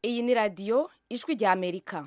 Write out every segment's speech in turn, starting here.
iyi ni radiyo ijwi rya amerika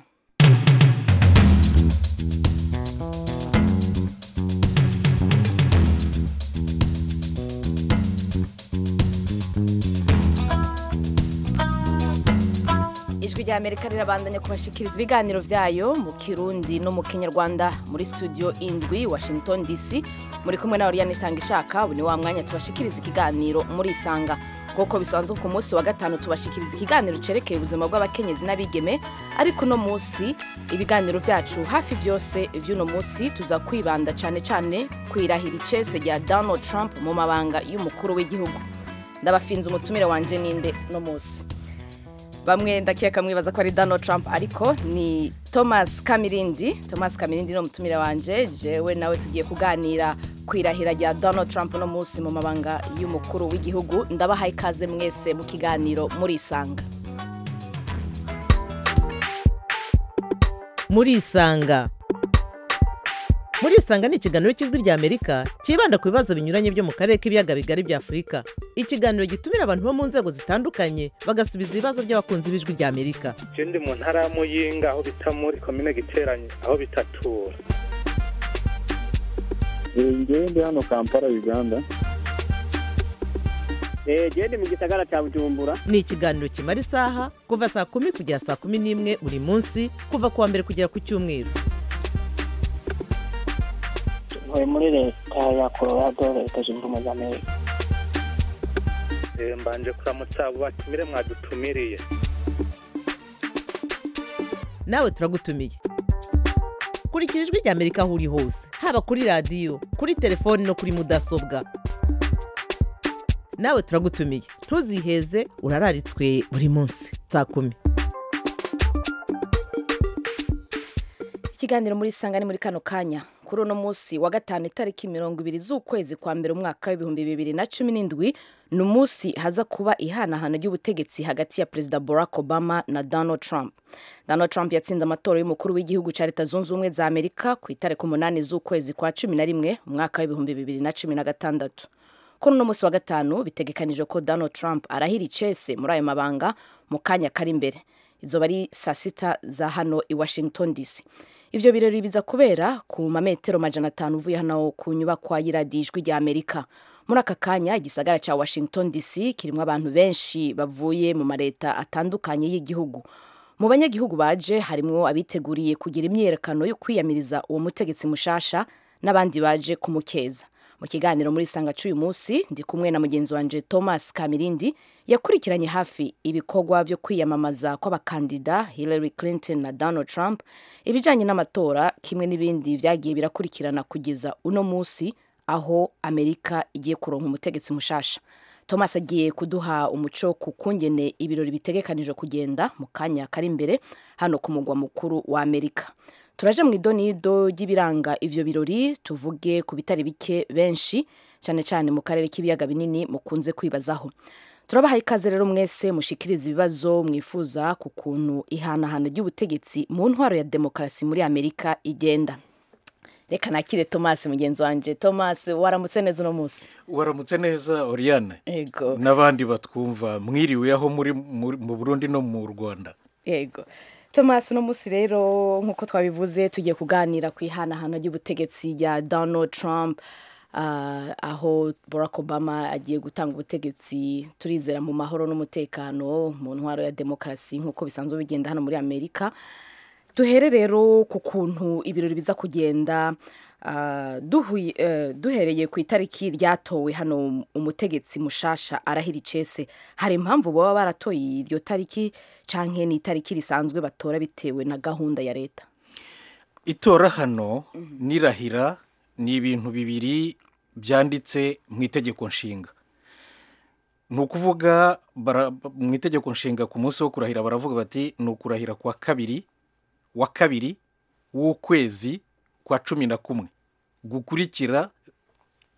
ijwi rya amerika rirabandanya kubashikiriza ibiganiro byayo mu kirundi no mu kinyarwanda muri studio indwi washington dc muri kumwe na oriyane isanga ishaka ni wa mwanya tubashikiriza ikiganiro muri isanga nk'uko bisanzwe ku munsi wa gatanu tubashikiriza ikiganiro cyerekeye ubuzima bw'abakenyezi n'abigeme ariko uno munsi ibiganiro byacu hafi byose by'uno munsi tuza kwibanda cyane cyane ku irahira icese rya donald trump mu mabanga y'umukuru w'igihugu ndabafinze umutumire wanjye ninde no munsi bamwe ndakeka mwibaza ko ari Donald Trump ariko ni Thomas Kamirindi Thomas Kamirindi ni umutumira wanje jewe nawe tugiye kuganira ku irahira rya Donald Trump no munsi mu mabanga y'umukuru w'igihugu ndabahaye ikaze mwese mu kiganiro muri isanga muri isanga muri isanga ni ikiganiro cy'ijwi rya amerika cyibanda ku bibazo binyuranye byo mu karere k'ibiyaga bigari bya afurika ikiganiro gitumira abantu bo mu nzego zitandukanye bagasubiza ibibazo by'abakunzi b'ijwi rya amerika ikindi mu ntara ya muyinga aho bita muri komine giteranye aho bitatura ngewe ndi hano kampala uganda genda mu gisagara cya bujumbura ni ikiganiro kimara isaha kuva saa kumi kugera saa kumi n'imwe buri munsi kuva ku wa mbere kugera ku cyumweru ntuye muri leta ya colorado leta zunze ubumwe za amerika mbanje kuramutsa abo batumire mwadutumiriye nawe turagutumiye kurikira ijwi rya amerika aho uri hose haba kuri radiyo kuri telefoni no kuri mudasobwa nawe turagutumiye ntuziheze urararitswe buri munsi saa kumi ikiganiro muri isanga ni muri kano kanya kuri uno munsi wa gatanu itariki mirongo ibiri z'ukwezi kwa mbere umwaka w'ibihumbi bibiri na cumi n'indwi ni umunsi haza kuba ihanahana ry'ubutegetsi hagati ya perezida barack obama na donald trump donald trump yatsinze amatora y'umukuru w'igihugu cya leta zunze ubumwe za amerika ku itariki umunani z'ukwezi kwa cumi na rimwe umwaka w'ibihumbi bibiri na cumi na gatandatu kuri uno munsi wa gatanu bitegekanijwe ko donald trump arahira icese muri ayo mabanga mu kanya kari imbere izo bari saa sita za hano i washington dc ibyo birori biza kubera ku mametero magana atanu uvuye hano ku nyubakwa y'iradiyo ijwi rya amerika muri aka kanya igisagara cya washington dc kirimo abantu benshi bavuye mu mareta atandukanye y'igihugu mu banyagihugu baje harimo abiteguriye kugira imyiyerekano yo kwiyamiriza uwo mutegetsi mushasha n'abandi baje kumukeza mu kiganiro muri isanga cy'uyu munsi ndi kumwe na mugenzi wanjye thomas kamirindi yakurikiranye hafi ibikorwa byo kwiyamamaza kw'abakandida hillary clinton na donald trump ibijyanye n'amatora kimwe n'ibindi byagiye birakurikirana kugeza uno munsi aho amerika igiye kuronka umutegetsi mushasha thomas agiye kuduha umuco ku kungene ibirori bitegekanijwe kugenda mu kanya kari imbere hano ku mugwa mukuru wa amerika turaje mu idonido ry'ibiranga ivyo birori tuvuge ku bitari bike benshi cyane cyane mu karere k'ibiyaga binini mukunze kwibazaho turabahaye ikaze rero mwese mushikiriza ibibazo mwifuza ku kuntu ihanahana ry'ubutegetsi mu ntwaro ya demokarasi muri amerika igenda reka nakire thomas mugenzi wanjye thomas waramutse neza uno munsi waramutse neza oriane yego n'abandi batwumva mwiriwe aho muri mu burundi no mu rwanda yego thomas uno munsi rero nk'uko twabivuze tugiye kuganira ku ihanahana ry'ubutegetsi rya donald trump ah, aho barack obama agiye gutanga ubutegetsi turizera mu mahoro n'umutekano mu ntwaro ya demokarasi nk'uko bisanzwe bigenda hano muri amerika duhere rero ku kuntu ibirori biza kugenda ah, duhuye- eh, duhereye ku itariki ryatowe hano umutegetsi mushasha arahira icese hari impamvu baba baratoye iryo tariki canke ni itariki risanzwe batora bitewe na gahunda ya leta itora hano n'irahira ni ibintu bibiri byanditse mu itegeko nshinga ni ukuvuga bara- mu itegeko nshinga ku munsi wo kurahira baravuga bati ni ukurahira kwa kabiri wa kabiri w'ukwezi kwa cumi na kumwe gukurikira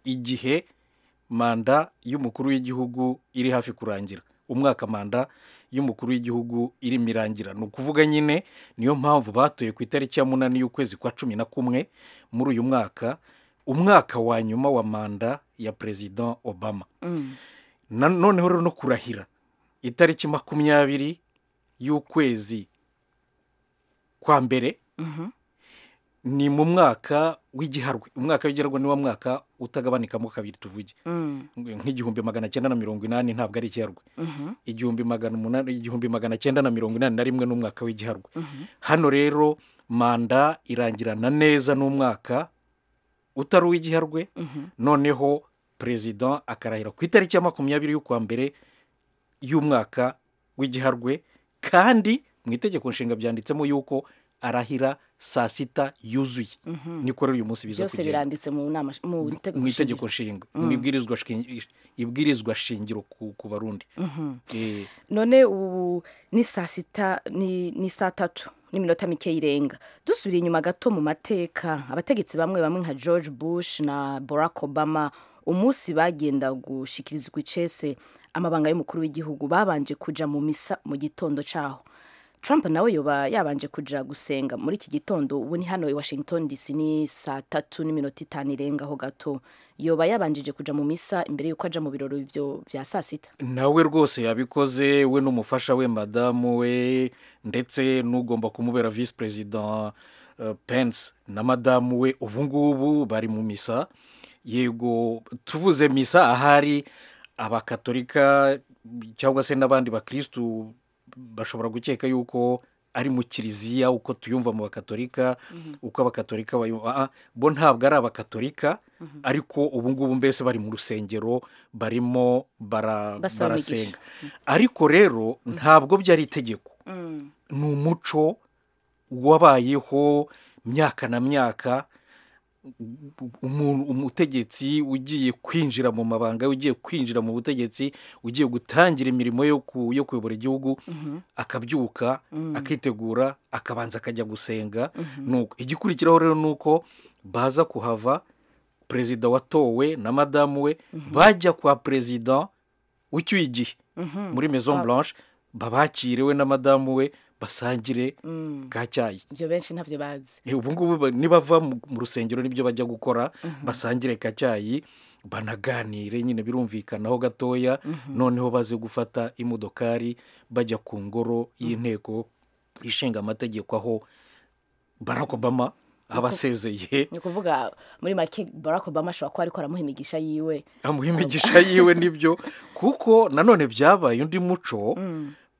igihe manda y'umukuru w'igihugu iri hafi kurangira umwaka manda y'umukuru w'igihugu irimo irangira ni ukuvuga nyine niyo mpamvu batuye ku itariki ya munani y'ukwezi kwa cumi na kumwe muri uyu mwaka umwaka wa nyuma wa manda ya perezida obama Mm. Na- noneho rero no kurahira itariki makumyabiri y'ukwezi kwa mbere Mhm. ni mu mwaka w'igiharwe umwaka w'igiharwe ni wo mwaka utagabanikamo kabiri tuvuge Mm. nk'igihumbi magana cyenda na mirongo inani ntabwo ari igiharwe Mhm. igihumbi magana umunani igihumbi magana cyenda na mirongo inani na rimwe n'umwaka w'igiharwe hano rero manda irangirana neza n'umwaka utari uw'igiharwe Mhm. noneho perezida akarahira ku itariki ya makumyabiri y'ukwa mbere y'umwaka w'igiharwe kandi mu itegeko nshinga byanditsemo yuko arahira saa sita yuzuye Mhm. niko rero uyu munsi biza byose kugenda biranditse mu nama mu itegeko mu itegeko nshinga mu ibwirizwa shingiro- ibwirizwa shingiro ku ku barundi Eh, none ubu ni saa sita ni ni saa tatu n'iminota mike y'irenga dusubira inyuma gato mu mateka abategetsi bamwe bamwe nka george bush na barack obama umunsi bagenda gushikirizwa icese amabanga y'umukuru w'igihugu babanje kuja mu misa mu gitondo cyaho trump nawe yoba yabanje kuja gusenga muri iki gitondo ubu ni hano i washington dc ni saa tatu n'iminota itanu irengaho gato yoba yabanjije kuja mu misa imbere y'uko aja mu birori byo bya saa sita nawe rwose yabikoze we n'umufasha we madamu we ndetse n'ugomba kumubera visi perezida eh, pence na madamu we ubu ngubu bari mu misa yego tuvuze misa ahari abakatolika cyangwa se n'abandi bakirisitu bashobora gukeka yuko ari mu kiliziya uko tuyumva mu bakatolika uko abakatolika bayumva Ah, ah, bo ntabwo ari abakatolika ariko ubu ngubu mbese bari mu rusengero barimo bara, Basaba imigisha. barasenga ariko rero ntabwo byari itegeko Mm. ni umuco wabayeho myaka na myaka umuntu umutegetsi ugiye kwinjira mu mabanga ugiye kwinjira mu butegetsi ugiye gutangira imirimo yo ku- yo kuyobora igihugu akabyuka akitegura akabanza akajya gusenga Nuko igikurikiraho rero ni uko baza kuhava perezida watowe na madamu we bajya kwa perezida ucyuye igihe Mhm. muri maison Ah. blanche babakire we na madamu we basangire Mm. ka cyayi ibyo benshi ntabyo bazi Eh, ubu ngubu ba- nibava mu mu rusengero nibyo bajya gukora basangire ka cyayi banaganire nyine birumvikanaho gatoya noneho baze gufata imodokari bajya ku ngoro y'inteko ishinga amategeko aho barack obama aba asezeye ni ukuvuga muri make barack obama ashobora kuba ariko aramuha imigisha yiwe amuha imigisha yiwe nibyo kuko nanone byabaye undi muco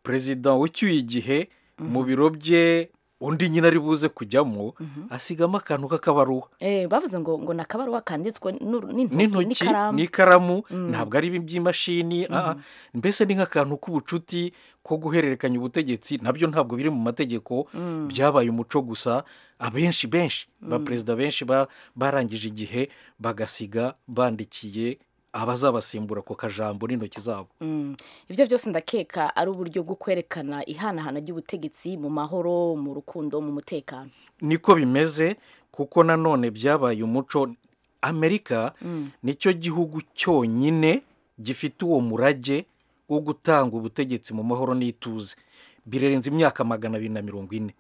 perezida ucyuye igihe mu biro bye undi nyine ari buze kujyamo asigamo akantu k'akabaruwa eh, bavuze ngo ngo ni akabaruwa kanditswe n'uru- n'intoki n'intoki n'ikaramu n'ikaramu ntabwo ari ibi by'imashini ah, ah. mbese ni nk'akantu k'ubucuti ko guhererekanya ubutegetsi nabyo ntabwo biri mu mategeko byabaye umuco gusa abenshi benshi ba perezida benshi ba- barangije igihe bagasiga bandikiye abazabasimbura ako kajambo n'intoki zabo Mm. ibyo byose ndakeka ari uburyo bwo kwerekana ihanahana ry'ubutegetsi mu mahoro mu rukundo mu mutekano niko bimeze kuko nanone byabaye umuco amerika nicyo gihugu cyonyine gifite uwo murage wo gutanga ubutegetsi mu mahoro n'ituze birenze imyaka magana abiri na mirongo ine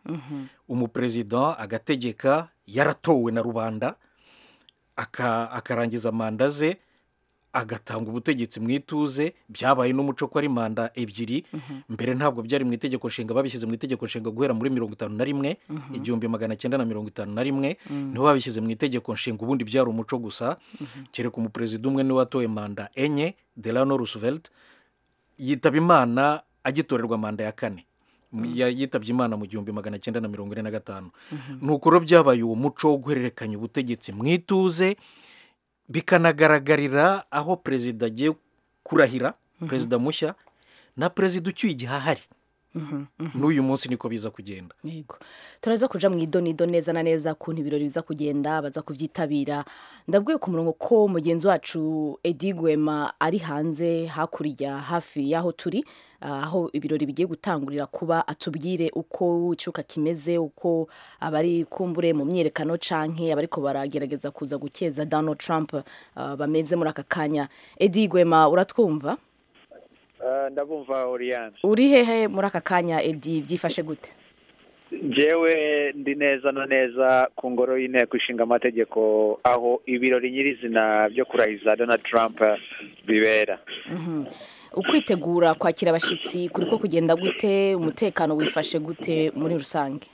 umuperezida agategeka yaratowe na rubanda aka- akarangiza manda ze agatanga ubutegetsi mu ituze byabaye n'umuco ko ari manda ebyiri mbere ntabwo byari mu itegeko nshinga babishyize mu itegeko nshinga guhera muri mirongo itanu na rimwe igihumbi magana cyenda na mirongo itanu na rimwe niho babishyize mu itegeko nshinga ubundi byari umuco gusa kereka umuperezida umwe niwe watoye manda enye delano roosevelt yitaba imana agitorerwa manda ya kane Ya- yitabye imana mu gihumbi magana cyenda na mirongo ine na gatanu ni uko rero byabaye uwo muco wo guhererekanya ubutegetsi mu ituze bikanagaragarira aho perezida agiye kurahira perezida mushya na perezida ucyuye igihe ahari n'uyu munsi niko biza kugenda yego turaza kuja mu idonido neza na neza kuntu ibirori biza kugenda baza kubyitabira ndabwiye ku murongo ko mugenzi wacu edi gwema ari hanze hakurya hafi y'aho turi ah, aho ibirori bigiye gutangurira kuba atubwire uko icuka kimeze uko abari kumbure mu myerekano canke abariko baragerageza kuza gukeza donald trump ah, bameze muri aka kanya edi gwema uratwumva Ah, ndabumva oriyane uri hehe muri aka kanya edi byifashe gute njyewe ndi neza na neza ku ngoro y'inteko ishinga amategeko aho ibirori nyirizina byo kurahiza donald trump bibera ukwitegura kwakira abashyitsi kuri ko kugenda gute umutekano wifashe gute muri rusange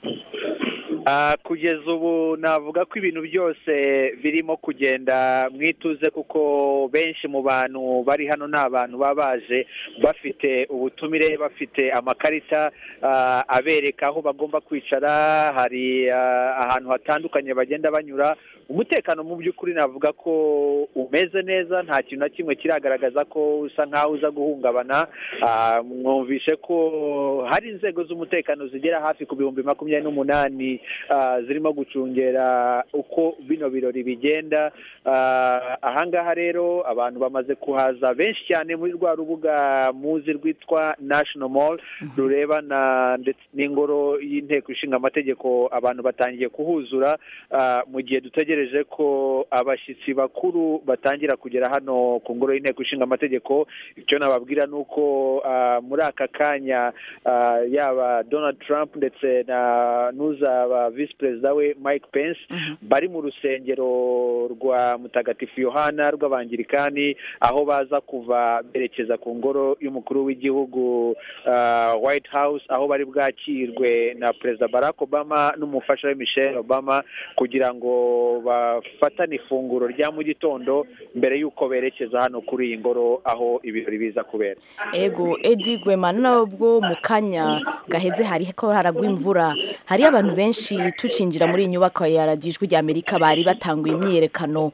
Ah, kugeza ubu navuga ko ibintu byose birimo kugenda mwituze kuko benshi mu bantu bari hano ni abantu baba baje bafite ubutumire bafite amakarita ah, abereka aho bagomba kwicara hari ah, ahantu hatandukanye bagenda banyura umutekano mu by'ukuri navuga ko umeze neza nta kintu na kimwe kiragaragaza ko usa nkaho uza guhungabana Ah, mwumvishe ko hari inzego z'umutekano zigera hafi ku bihumbi makumyabiri n'umunani ah, zirimo gucungera uko bino birori bigenda Ah, ahangaha rero abantu bamaze kuhaza benshi cyane muri rwa rubuga muzi rwitwa national mall rurebana ndetse n'ingoro y'inteko ishinga amategeko abantu batangiye kuhuzura Ah, mu gihe dutegereje ko abashyitsi bakuru batangira kugera hano ku ngoro y'inteko ishinga amategeko icyo nababwira ni uko ah, muri aka kanya ah, yaba donald trump ndetse na n'uzaba visi perezida we mike pence bari mu rusengero rwa mutagatifu yohana rw'abangirikani aho baza kuva berekeza ku ngoro y'umukuru w'igihugu ah, white house aho bari bwakirwe na perezida barack obama n'umufasha we michelle obama kugira ngo bafatane ifunguro rya mu gitondo mbere y'uko berekeza hano kuri iyi ngoro aho ibirori biza kubera ego edi gwema nubwo mu kanya gaheze hari ko haragwa imvura hari abantu benshi tucinjira muri iyi nyubako ya radiyo ijwi ry'amerika bari batanguye imyiyerekano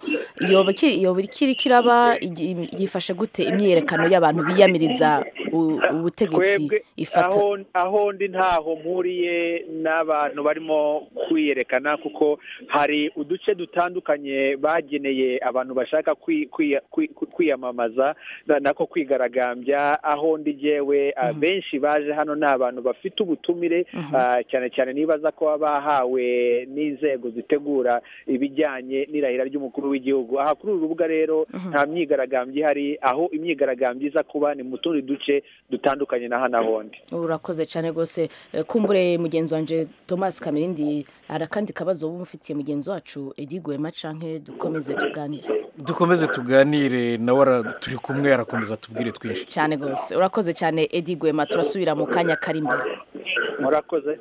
iyo biki- iyo bikiri kiraba igi- yifashe gute imyiyerekano y'abantu biyamiriza u- ubutegetsi twebwe ifata aho aho ndi ntaho mpuriye n'abantu barimo kwiyerekana kuko hari uduce dutandukanye bageneye abantu bashaka kwi- kwi- kwi- kwi- kwiyamamaza na- nako kwigaragambya aho ndi jyewe ah, benshi baje hano ni abantu bafite ubutumire ah, cyane cyane nibaza ko baba bahawe n'inzego zitegura ibijyanye n'irahira ry'umukuru w'igihugu aha kuri uru rubuga rero nta myigaragambyo ihari aho imyigaragambyo iza kuba ni mu tundi duce dutandukanye na hano ahondi urakoze cyane rwose Eh, kumbure mugenzi wanjye thomas kamirindi hari akandi kabazo wumva ufitiye mugenzi wacu edi gwema canke dukomeze tuganire dukomeze tuganire nawe ara- turi kumwe arakomeza tubwire twinshi cyane rwose urakoze cyane edi gwema turasubira mu kanya kari imbere murakoze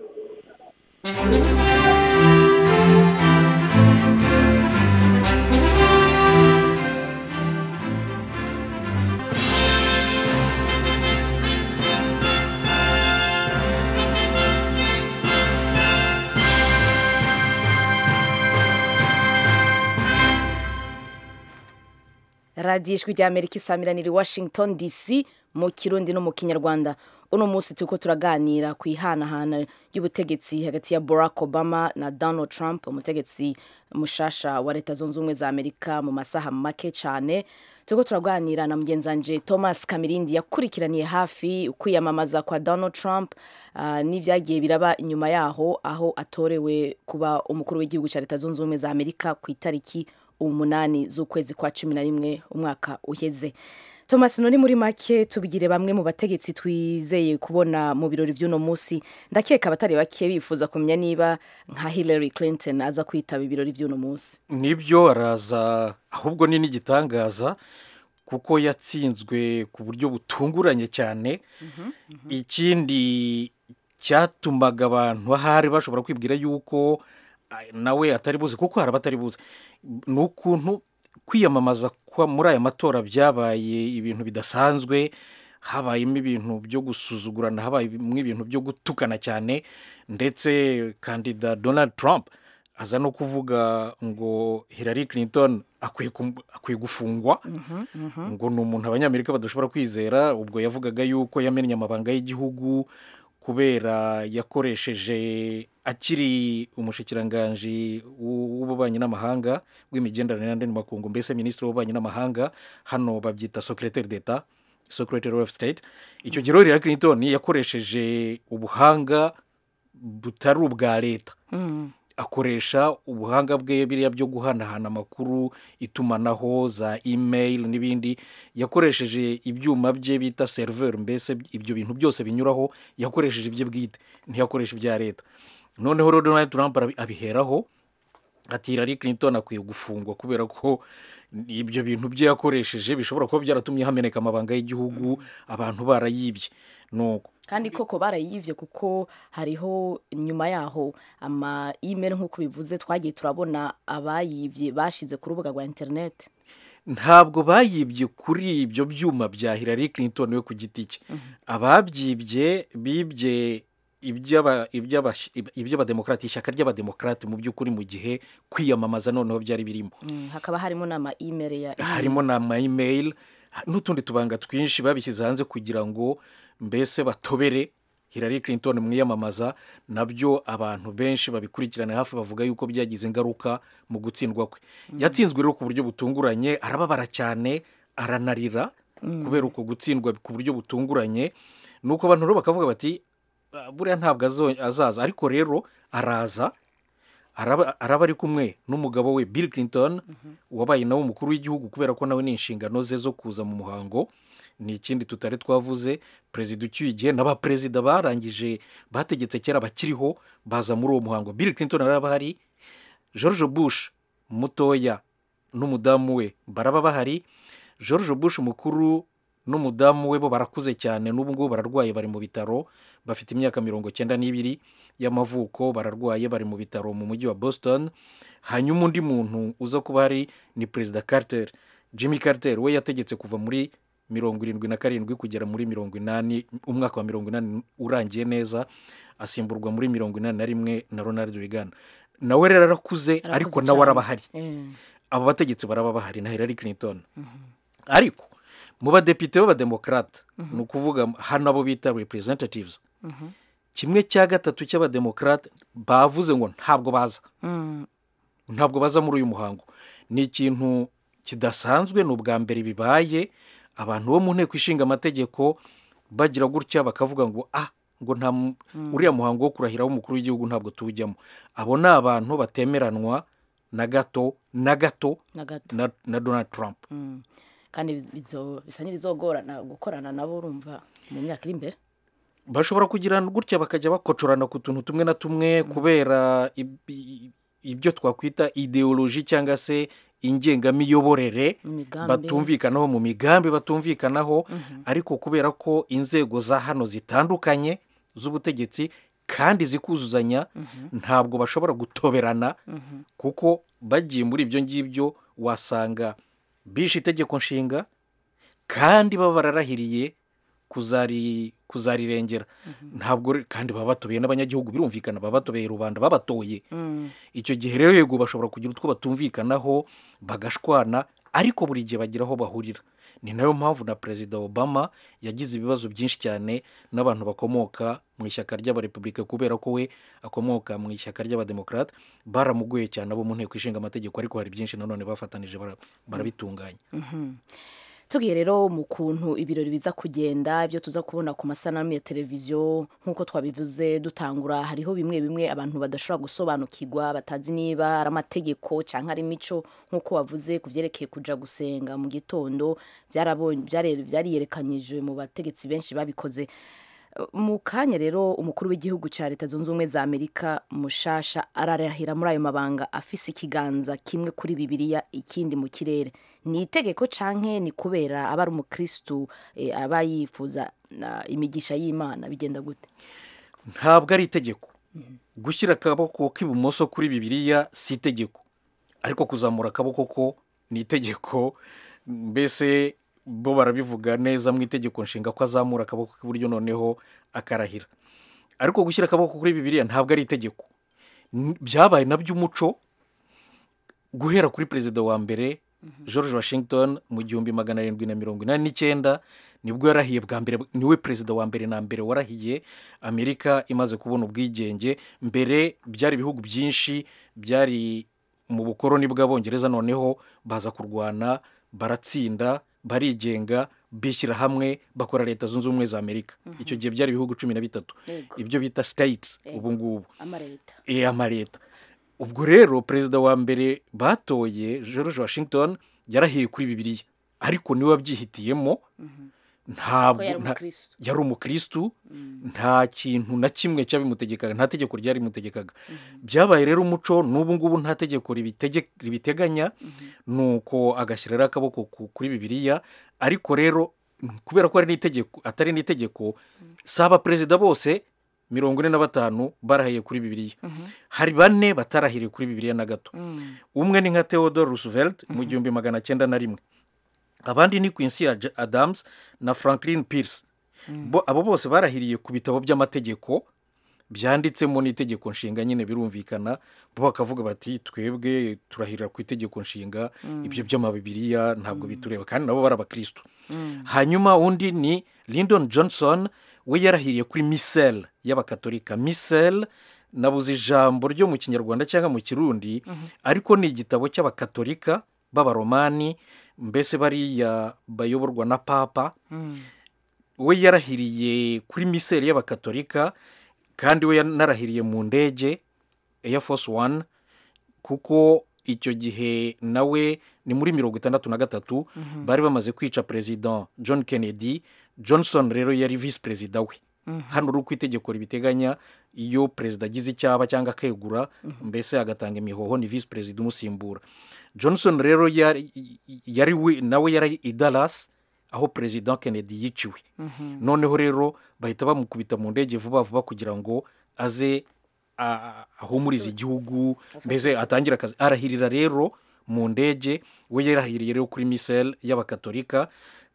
radiyo ijwi ry'amerika isamirana iri washington dc mu kirundi no mu kinyarwanda uno munsi turiko turaganira ku ihanahana ry'ubutegetsi hagati ya barack obama na donald trump umutegetsi mushasha wa leta zunze ubumwe za amerika mu masaha make cyane turiko turaganira na mugenzi wanje thomas kamirindi yakurikiraniye hafi ukwiyamamaza kwa donald trump ah, n'ibyagiye biraba inyuma yaho aho atorewe kuba umukuru w'igihugu cya leta zunze ubumwe za amerika ku itariki umunani z'ukwezi kwa cumi na rimwe umwaka uheze thomas none muri make tubigire bamwe mu bategetsi twizeye kubona mu birori by'uno munsi ndakeka abatari bake bifuza kumenya niba nka hillary clinton aza kwitaba ibirori by'uno munsi nibyo araza ahubwo ni n'igitangaza kuko yatsinzwe ku buryo butunguranye cyane ikindi cyatumaga abantu ahari bashobora kwibwira yuko ah, nawe atari buzi kuko hari abatari buzi ni ukuntu kwiyamamaza kwa muri aya matora byabaye ibintu bidasanzwe habayemo ibintu byo gusuzugurana habayemo ibintu byo gutukana cyane ndetse kandida donald trump aza no kuvuga ngo hillary clinton akwiye kum- akwiye gufungwa ngo ni umuntu abanyamerika badashobora kwizera ubwo yavugaga yuko yamennye amabanga y'igihugu kubera yakoresheje akiri umushikiranganji w'u- w'ububanyi n'amahanga w'imigenderanire n'andi makungu mbese minisitiri w'ububanyi n'amahanga hano babyita secretary d'etat secretary of state icyo gihe rero Hillary clinton yakoresheje ubuhanga butari ubwa leta akoresha ubuhanga bwe biriya byo guhanahana amakuru itumanaho za email n'ibindi yakoresheje ibyuma bye bita seriveri mbese ibyo bintu byose binyuraho yakoresheje ibye bwite ntiyakoresha ibya leta noneho rero donald trump arabi- abiheraho ati hillary clinton akwiye gufungwa kubera ko ibyo bintu byo yakoresheje bishobora kuba byaratumye hameneka amabanga y'igihugu abantu barayibye nuko kandi koko barayibye kuko hariho nyuma yaho ama email nk'uko bivuze twagiye turabona abayibye bashize ku rubuga rwa interineti ntabwo bayibye kuri ibyo byuma bya Hillary Clinton we ku giti cye ababyibye bibye iby'aba- iby'abas- iby'abademokarate ishyaka ry'abademokarate mu by'ukuri mu gihe kwiyamamaza noneho byari birimo hakaba harimo n'ama email ya harimo na mayimeyili n'utundi tubanga twinshi babishyize hanze kugira ngo mbese batobere Hillary Clinton mwiyamamaza nabyo abantu benshi babikurikirana hafi bavuga yuko byagize ingaruka mu gutsindwa kwe yatsinzwe rero ku buryo butunguranye arababara cyane aranarira kubera uko gutsindwa ku buryo butunguranye ni uko abantu rero bakavuga bati "Ah, buriya ntabwo azo- azaza ariko rero araza araba araba ari kumwe n'umugabo we Bill Clinton wabaye nawe umukuru w'igihugu kubera ko nawe ni inshingano ze zo kuza mu muhango ni ikindi tutari twavuze perezida ucyuye igihe n'abaperezida barangije bategetse kera bakiriho baza muri uwo muhango Bill Clinton araba ahari George Bush mutoya n'umudamu we baraba bahari George Bush mukuru n'umudamu we bo barakuze cyane n'ubu ngubu bararwaye bari mu bitaro bafite imyaka mirongo cyenda n'ibiri y'amavuko bararwaye bari mu bitaro mu mujyi wa boston hanyuma undi muntu uza kuba hari ni perezida carter jimmy carter we yategetse kuva muri mirongo irindwi na karindwi kugera muri mirongo inani umwaka wa mirongo inani urangiye neza asimburwa muri mirongo inani na rimwe na ronald reagan nawe rero arakuze Arakuze ariko nawe cyane. araba ahari Mm. abo bategetsi baraba bahari na Hillary Clinton ariko mu badepite b'abademokarate ni ukuvuga hano abo bita representatives kimwe cya gatatu cy'abademokarate bavuze ngo ntabwo baza Mm. ntabwo baza muri uyu muhango ni ikintu kidasanzwe ni ubwa mbere bibaye abantu bo mu nteko ishinga amategeko bagira gutya bakavuga ngo ah ngo nta mu- uriya muhango wo kurahira w'umukuru w'igihugu ntabwo tuwujyamo abo ni abantu batemeranwa na gato na gato na gato na, na donald trump Mm. kandi bizo- bisa n'ibizogorana gukorana nabo urumva mu myaka iri imbere bashobora kugirana gutya bakajya bakocorana ku tuntu tumwe na tumwe kubera ib- i- ibyo twakwita ideoloji cyangwa se ingengamiyoborere Imigambi. batumvikanaho mu migambi batumvikanaho ariko kubera ko inzego za hano zitandukanye z'ubutegetsi kandi zikuzuzanya ntabwo bashobora gutoberana kuko bagiye muri ibyo ngibyo wasanga bishe itegeko nshinga kandi baba bararahiriye kuzari kuzarirengera ntabwo re- kandi baba batobeye n'abanyagihugu birumvikana baba batobeye rubanda babatoye icyo gihe rero yego bashobora kugira utwo batumvikanaho bagashwana ariko buri gihe bagira aho bahurira ni nayo mpamvu na perezida obama yagize ibibazo byinshi cyane n'abantu bakomoka mu ishyaka ry'abarepubulika kubera ko we akomoka mu ishyaka ry'abademokarate baramugoye cyane abo mu nteko ishinga amategeko ariko hari byinshi nanone bafatanije bara- barabitunganya tubwiye rero mu kuntu ibirori biza kugenda ibyo tuza kubona ku masanamu ya televiziyo nk'uko twabivuze dutangura hariho bimwe bimwe abantu badashobora gusobanukirwa batazi niba ari amategeko cyangwa ari imico nk'uko wavuze ku byerekeye kujya gusenga mu gitondo byarabonye- byare- byariyerekanyije mu bategetsi benshi babikoze mu kanya rero umukuru w'igihugu cya leta zunze ubumwe za amerika mushasha ararahira muri ayo mabanga afise ikiganza kimwe kuri bibiliya ikindi mu kirere ni itegeko canke ni kubera aba ari umukirisitu eh, aba yifuza na imigisha y'imana bigenda gute ntabwo ari itegeko gushyira akaboko k'ibumoso kuri bibiliya si itegeko ariko kuzamura akaboko ko ni itegeko mbese bo barabivuga neza mu itegeko nshinga ko azamura akaboko k'iburyo noneho akarahira ariko gushyira akaboko kuri bibiliya ntabwo ari itegeko N- byabaye nabyo umuco guhera kuri perezida wa mbere george washington mu gihumbi magana arindwi na mirongo inani n'icyenda nibwo yarahiye bwa mbere niwe perezida wa mbere na mbere warahiye amerika imaze kubona ubwigenge mbere byari ibihugu byinshi byari mu bukoroni bw'abongereza noneho baza kurwana baratsinda barigenga bishyira hamwe bakora leta zunze ubumwe za amerika icyo gihe byari ibihugu cumi na bitatu Yego. ibyo bita states ubu ngubu amareta eh, amareta ubwo rero perezida wa mbere batoye george washington yarahiye kuri bibiliya ariko niwe wabyihitiyemo ko ntabwo yari nta- umukristo yari umukristu nta kintu na kimwe cyabimutegekaga nta tegeko ryarimutegekaga byabaye rero umuco n'ubu ngubu nta tegeko ribitege- ribiteganya nuko agashyira rero akaboko ku- kuri bibiliya ariko rero kubera ko ari n'itegeko atari n'itegeko si abaperezida bose mirongo ine na batanu barahiye kuri bibiliya hari bane batarahiriye kuri bibiliya na gato Mm. umwe ni nka theodore roosevelt mu gihumbi magana cyenda na rimwe abandi ni quincy Ad- adams na franklin pierce bo abo bose barahiriye ku bitabo by'amategeko byanditsemo n'itegeko nshinga nyine birumvikana bo bakavuga bati twebwe turahirira ku itegeko nshinga ibyo by'amabibiriya ntabwo bitureba kandi nabo bari abakristo hanyuma undi ni lyndon johnson we yarahiriye kuri misel y'abakatolika misel nabuze ijambo ryo mu kinyarwanda cyangwa mu kirundi ariko ni igitabo cy'abakatolika b'abaromani mbese bariya bayoborwa na papa we yarahiriye kuri miseri y'abakatolika kandi we yanarahiriye mu ndege Air Force One kuko icyo gihe nawe ni muri mirongo itandatu na gatatu bari bamaze kwica perezida john kennedy johnson rero yari visi perezida we hano uri uko itegeko ribiteganya iyo perezida agize icyaba cyangwa akegura mbese agatanga imihoho ni visi perezida umusimbura johnson rero yari, yari we- nawe yari i dallas aho perezida kennedy yiciwe noneho rero bahita bamukubita mu ndege vuba vuba kugira ngo aze a- ahumurize igihugu mbese atangire akazi arahirira rero mu ndege we yarahiriye rero kuri misel y'abakatolika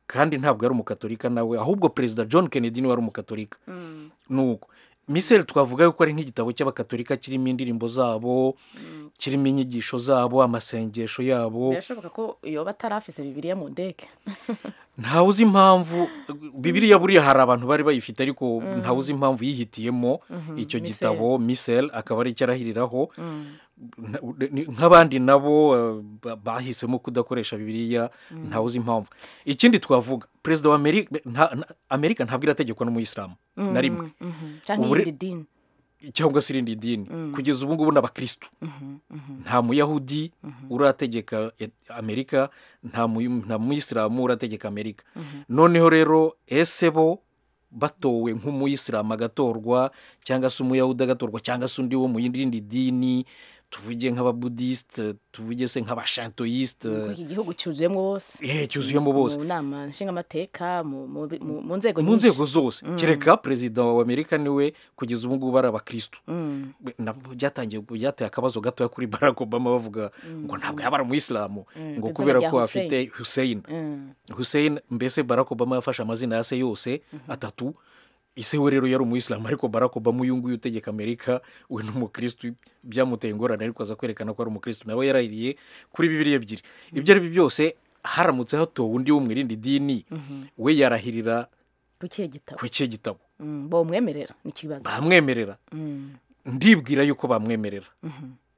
kandi ntabwo yari umukatolika nawe ahubwo perezida john kennedy niwe wari umukatolika nuko misel twavuga yuko ari nk'igitabo cy'abakatolika kirimo indirimbo zabo kirimo inyigisho zabo amasengesho yabo birashoboka ko yoba atarafise bibiliya mu ndege ntawe uzi impamvu bibiriya buriya hari abantu bari bayifite ariko ntawe uzi impamvu yihitiyemo icyo Misel. gitabo misel akaba ari icyo arahiriraho Nta- ni- nk'abandi nabo eh, ba- bahisemo kudakoresha bibiriya ntawe uzi impamvu ikindi twavuga perezida wa amerika nta- nta- amerika ntabwo irategekwa n'umuyisilamu na rimwe Mhm. cyangwa Ubure- iyindi dini cyangwa se irindi dini kugeza ubu ngubu ni abakirisitu nta muyahudi urategeka et- amerika nta muyu- nta muyisilamu urategeka amerika noneho rero ese bo batowe nk'umuyisilamu agatorwa cyangwa se umuyahudi agatorwa cyangwa se undi wo mu yindi dini tuvuge nk'ababudisite tuvuge se nk'abashantoyisite ko iki gihugu cyuzuyemo bose eh, cyuzuyemo bose mu nama nshingamateka mu- mu bi- mu mu nzego mu nyinshi. nzego zose kereka perezida wa amerika niwe kugeza ubu ngubu ari abakirisitu Mm. nabwo byatangiye byateye akabazo gatoya kuri barack obama bavuga ngo ntabwo yaba ari umuyisilamu ngo izina kubera rya ko afite hussein Mm. hussein mbese barack obama yafashe amazina ya se yose atatu ise we rero yari umuyisilamu ariko barack obama uyu nguyu utegeka amerika we ni umukirisitu byamuteye ingorane ariko aza kwerekana ko ari umukirisitu nawe yarahiriye kuri bibiri ebyiri ibyo ari byo byose haramutse hatowe undi wo mu irindi dini we yarahirira ku kihe gitabo ku cye gitabo Mm, bamwemerera ni ikibazo bamwemerera Mm. ndibwira yuko bamwemerera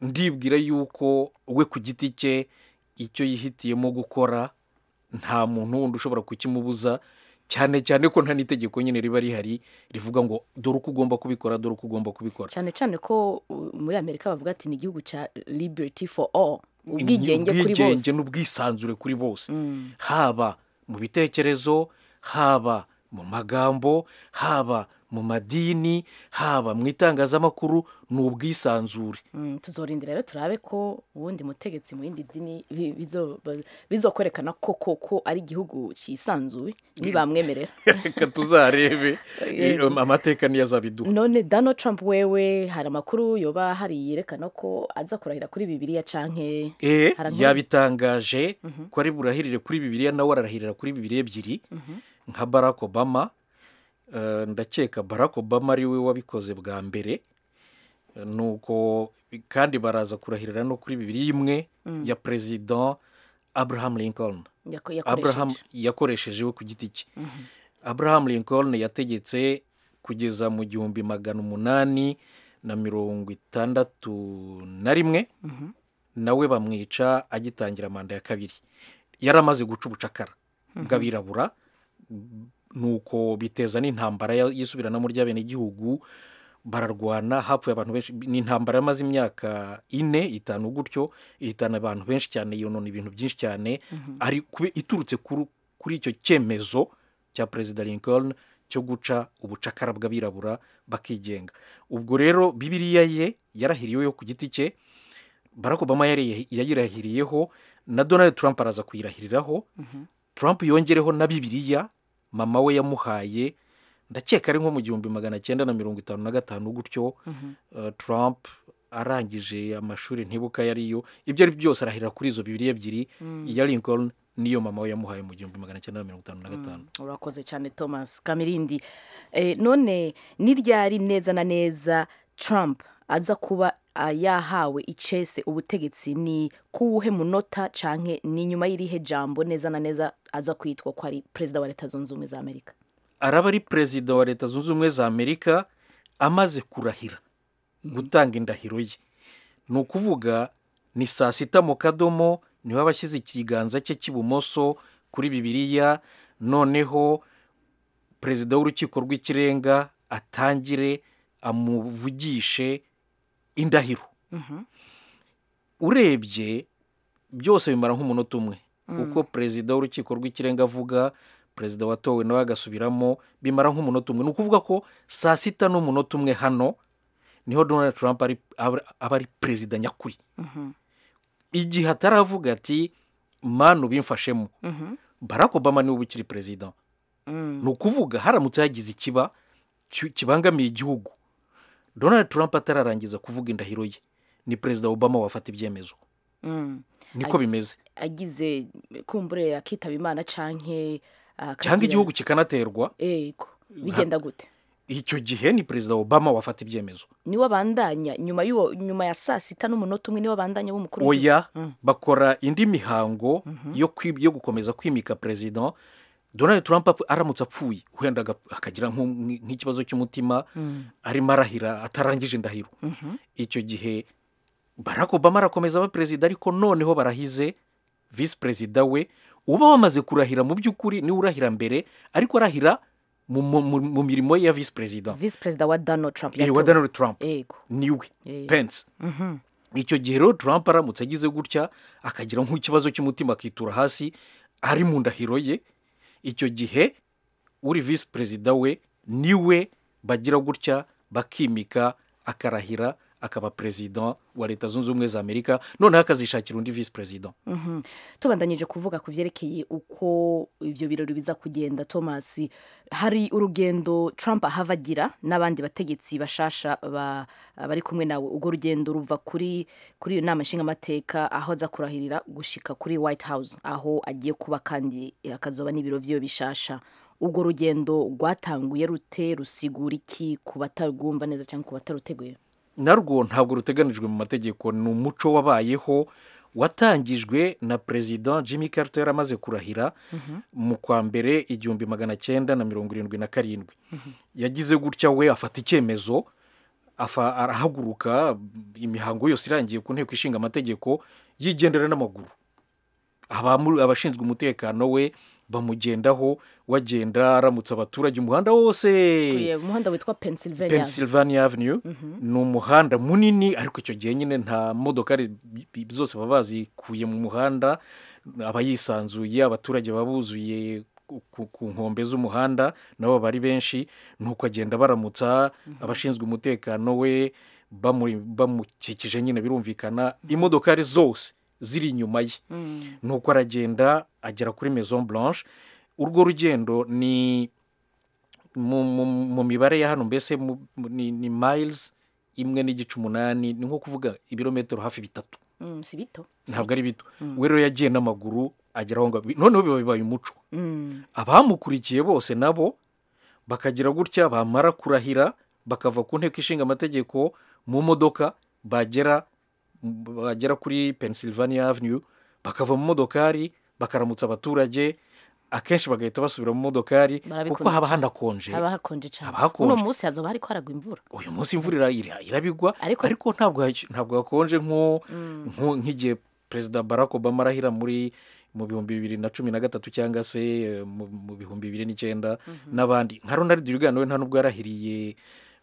ndibwira yuko we ku giti cye icyo yihitiyemo gukora nta muntu wundi ushobora kukimubuza cyane cyane ko nta n'itegeko nyine riba rihari rivuga ngo dore uko ugomba kubikora dore uko ugomba kubikora cyane cyane ko uh, muri amerika bavuga ati ni igihugu cya liberty for all ubwigenge kuri Ubwigenge bose n'ubwisanzure kuri bose haba mu bitekerezo haba mu magambo haba mu madini haba mu itangazamakuru ni ubwisanzure Mm, tuzorinda rero turabe ko ubundi mutegetsi mu yindi dini bi- bizo- ba- bizokwerekana ko koko ari igihugu cyisanzuye ntibamwemerera reka tuzarebe eh, amateka niyo azabiduha none donald trump wewe hari amakuru yoba hari yerekana ko aza kurahira kuri bibiliya canke Eh, Harankuru- yabitangaje ko ari burahirire kuri bibiliya nawe ararahirira kuri bibiliya ebyiri nka barack obama Eh, ndakeka barack obama ari we wabikoze bwa mbere Eh, nuko kandi baraza kurahirira no kuri bibiliya imwe ya perezida abraham lincoln yako- abraham yakoresheje yakoresheje we ku giti cye abraham lincoln yategetse kugeza mu gihumbi magana umunani na mirongo itandatu na rimwe nawe bamwica agitangira manda ya kabiri yari amaze guca ubucakara bw'abirabura nuko biteza n'intambara ya- y'isubiranamo ry'abenegihugu bararwana hapfuye abantu benshi ni intambara yamaze imyaka ine itanu gutyo ihitana abantu benshi cyane yonona ibintu byinshi cyane ari kube iturutse kuri, kuri icyo cyemezo cya perezida lincoln cyo guca ubucakara bw'abirabura bakigenga ubwo rero bibiriya ye yarahiriyeho ku giti cye barack obama yari- yayirahiriyeho na donald trump araza kuyirahiriraho trump yongereho na bibiriya mama we yamuhaye ndakeka ari nko mu gihumbi magana cyenda na mirongo itanu na gatanu gutyo eh, trump arangije amashuri ntibuka yariyo ibyo ari byo byose arahirira kuri izo bibiri ebyiri iya lincoln niyo mama we yamuhaye mu gihumbi magana cyenda na mirongo itanu na gatanu urakoze cyane thomas kamirindi Eh, none niryari neza na neza trump aza kuba ah, yahawe icese ubutegetsi ni kuwuhe munota canke ni nyuma y'irihe jambo neza na neza aza kwitwa ko ari perezida wa leta zunze ubumwe za amerika araba ari perezida wa leta zunze ubumwe za amerika amaze kurahira gutanga indahiro ye ni ukuvuga ni saa sita mu kadomo niwe aba ashyize ikiganza cye cy'ibumoso kuri bibiriya noneho perezida w'urukiko rw'ikirenga atangire amuvugishe indahiro urebye byose bimara nk'umunota umwe uko perezida w'urukiko rw'ikirenga avuga perezida watowe nawe agasubiramo bimara nk'umunota umwe ni ukuvuga ko saa sita n'umunota umwe hano niho donald trump ari- aba aba ari perezida nyakuri igihe ataravuga ati manu ubimfashemo barack obama niwe uba ukiri perezida ni ukuvuga haramutse hagize ikiba ki- kibangamiye igihugu donald trump atararangiza kuvuga indahiro ye ni perezida obama wafata ibyemezo Mm. niko bimeze agize kumbure akitaba imana canke ah, cyangwa akagira- igihugu kikanaterwa yego bigenda gute icyo gihe ni perezida obama wafata ibyemezo niwe abandanya nyuma y'uwo nyuma ya saa sita n'umunota umwe niwe abandanya w'umukuru w'igihugu? oya bakora indi mihango yo kwi- yo gukomeza kwimika perezida donald trump apfu- aramutse apfuye wenda aga- akagira nk'u- nk'ikibazo cy'umutima arimo arahira atarangije indahiro icyo gihe barack obama arakomeza aba perezida ariko noneho barahize visi perezida we uba wamaze kurahira mu by'ukuri niwe urahira mbere ariko arahira mu, mu, mu, mu mirimo ye ya visi perezida visi perezida wa donald trump Eh, wa yatowe. donald trump yego niwe Eh. pence icyo gihe rero trump aramutse agize gutya akagira nk'ikibazo cy'umutima akitura hasi ari mu ndahiro ye icyo gihe uri visi perezida we niwe bagira gutya bakimika akarahira akaba perezida wa leta zunze ubumwe za amerika noneho akazishakira undi visi perezida Mhm. tubandanyije kuvuga ku byerekeye uko ibyo birori biza kugenda thomas hari urugendo trump ahava agira n'abandi bategetsi bashasha ba- bari kumwe nawe urwo rugendo ruva kuri kuri iyo nama nshingamateka aho aza kurahirira gushika kuri white house aho agiye kuba kandi akazoba n'ibiro by'iyo bishasha urwo rugendo rwatanguye rute rusigura iki ku batarwumva neza cyangwa ku bataruteguye narwo ntabwo ruteganijwe mu mategeko ni umuco wabayeho watangijwe na perezida jimmy carter yari amaze kurahira mu kwa mbere igihumbi magana cyenda na mirongo irindwi na karindwi yagize gutya we afata icyemezo afa- arahaguruka imihango yose irangiye ku nteko ishinga amategeko yigendera n'amaguru abamu- abashinzwe umutekano we bamugendaho wagenda aramutsa abaturage umuhanda wose umuhanda witwa pennsylvania pennsylvania avenue ni umuhanda munini ariko icyo gihe nyine nta modokari bi- zose baba bazikuye mu muhanda aba yisanzuye abaturage baba buzuye ku- ku- ku nkombe z'umuhanda nabo baba ari benshi ni uko agenda baramutsa abashinzwe umutekano we bamu- bamukikije nyine birumvikana imodokari zose ziri inyuma ye ni uko aragenda agera kuri maison blanche urwo rugendo ni mu, mu, mu mibare ya hano mbese mu- mu- ni, ni miles imwe n'igice umunani ni nko kuvuga ibirometero hafi bitatu Mm, si bito ntabwo ari bito we rero yagiye n'amaguru agera aho ngaho noneho biba bibaye umuco Mm. abamukurikiye bose nabo bakagira gutya bamara kurahira bakava ku nteko ishinga amategeko mu modoka bagera bagera kuri pennsylvania avenue bakava mu modokari bakaramutsa abaturage akenshi bagahita basubira mu modokari Barabikunda kuko haba hanakonje haba hakonje cyane haba hakonje. uno munsi hazoba hariko haragwa imvura uyu munsi imvura ira- ira- irabigwa Ariko- ariko, ntabwo hac- ntabwo hakonje nko nko- nk'igihe perezida barack obama arahira muri mu bihumbi bibiri na cumi na gatatu cyangwa se eh, mu mu bihumbi bibiri n'icyenda n'abandi nka ronald reagan we nta nubwo yarahiriye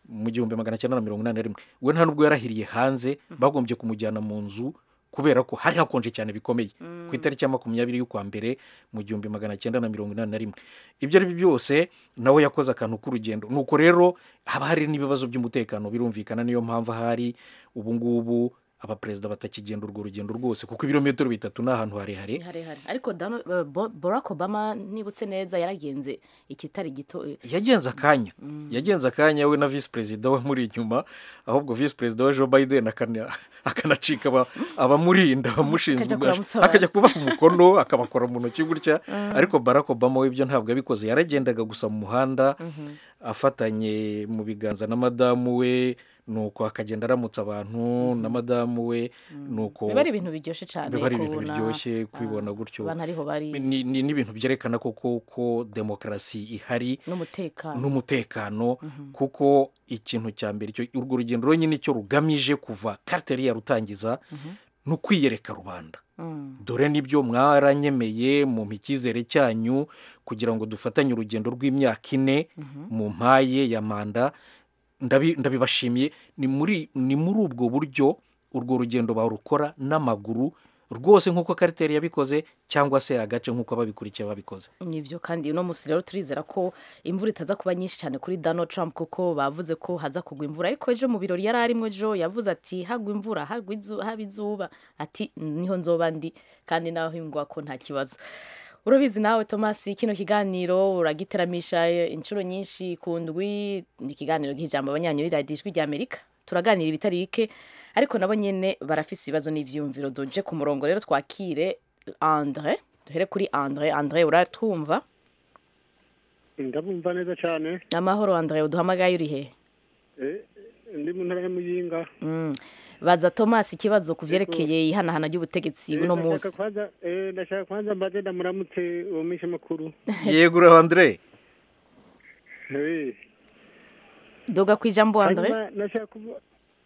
mu gihumbi magana cyenda na mirongo inani na rimwe we nta nubwo yarahiriye hanze bagombye kumujyana mu nzu kubera ko hari hakonje cyane bikomeye ku itariki ya makumyabiri y'ukwa mbere mu gihumbi magana cyenda na mirongo inani na rimwe ibyo ari byo byose nawe yakoze akantu k'urugendo nuko rero haba hari n'ibibazo by'umutekano birumvikana niyo mpamvu ahari ubu ngubu abaperezida batakigenda urwo rugendo rwose kuko ibirometero bitatu ni ahantu harehare harehare ariko Dano- eh, Bo- barack obama nibutse neza yaragenze ikitari gito eh, yagenze akanya yagenze akanya we na visi perezida we muri inyuma ahubwo visi perezida wa joe biden akana- akanacika aba- abamurinda abamushinzwe Akajya kuramutsa abantu. akajya kubaha umukono akabakora mu ntoki gutya ariko barack obama we ibyo ntabwo yabikoze yaragendaga gusa mu muhanda afatanye mu biganza na madamu we nuko akagenda aramutsa abantu na madamu we nuko biba ari ibintu biryoshye cyane biba ari ibintu kubona, biryoshye kubibona ah, gutyo abantu ariho bari ni ni- ni ibintu byerekana koko ko demokarasi ihari n'umutekano n'umutekano kuko ikintu cya mbere cyo urwo rugendo rwonyine icyo rugamije kuva kariteri yarutangiza ni ukwiyereka rubanda Mm. dore nibyo mwaranyemeye mu icyizere cyanyu kugira ngo dufatanye urugendo rw'imyaka ine mu mpaye ya manda ndabi- ndabibashimiye ni muri ni muri ubwo buryo urwo rugendo barukora n'amaguru rwose nk'uko kariteri yabikoze cyangwa se agace nk'uko ababikurikiye babikoze nibyo kandi uno munsi rero turizera ko imvura itaza kuba nyinshi cyane kuri Donald Trump kuko bavuze ko haza kugwa imvura ariko ejo mu birori yari arimo ejo yavuze ati hagwa imvura hagwa izu- haba izuba ati niho nzoba ndi kandi naho hingwa ko nta kibazo urabizi nawe thomas kino kiganiro uragiteramisha inshuro nyinshi ku ndwi ni ikiganiro gihijambo abanyanyoyira ijwi rya amerika turaganira ibitari bike ariko nabo nyine barafise ibibazo n'ibyiyumviro doje ku murongo rero twakire andre duhere kuri andre andre uratwumva ndabumva neza cyane ni amahoro andre uduhamagaye uri he ndi mu ntara ya muyinga Mm. baza thomas ikibazo ku byerekeye ihanahana ry'ubutegetsi buno munsi Ndashaka kwanza- eh, ndashaka kwanza mbaze ndamuramutse uwo mishe makuru yegura andire Eh, doga ku ijambo andre hanyuma nashaka kuvu-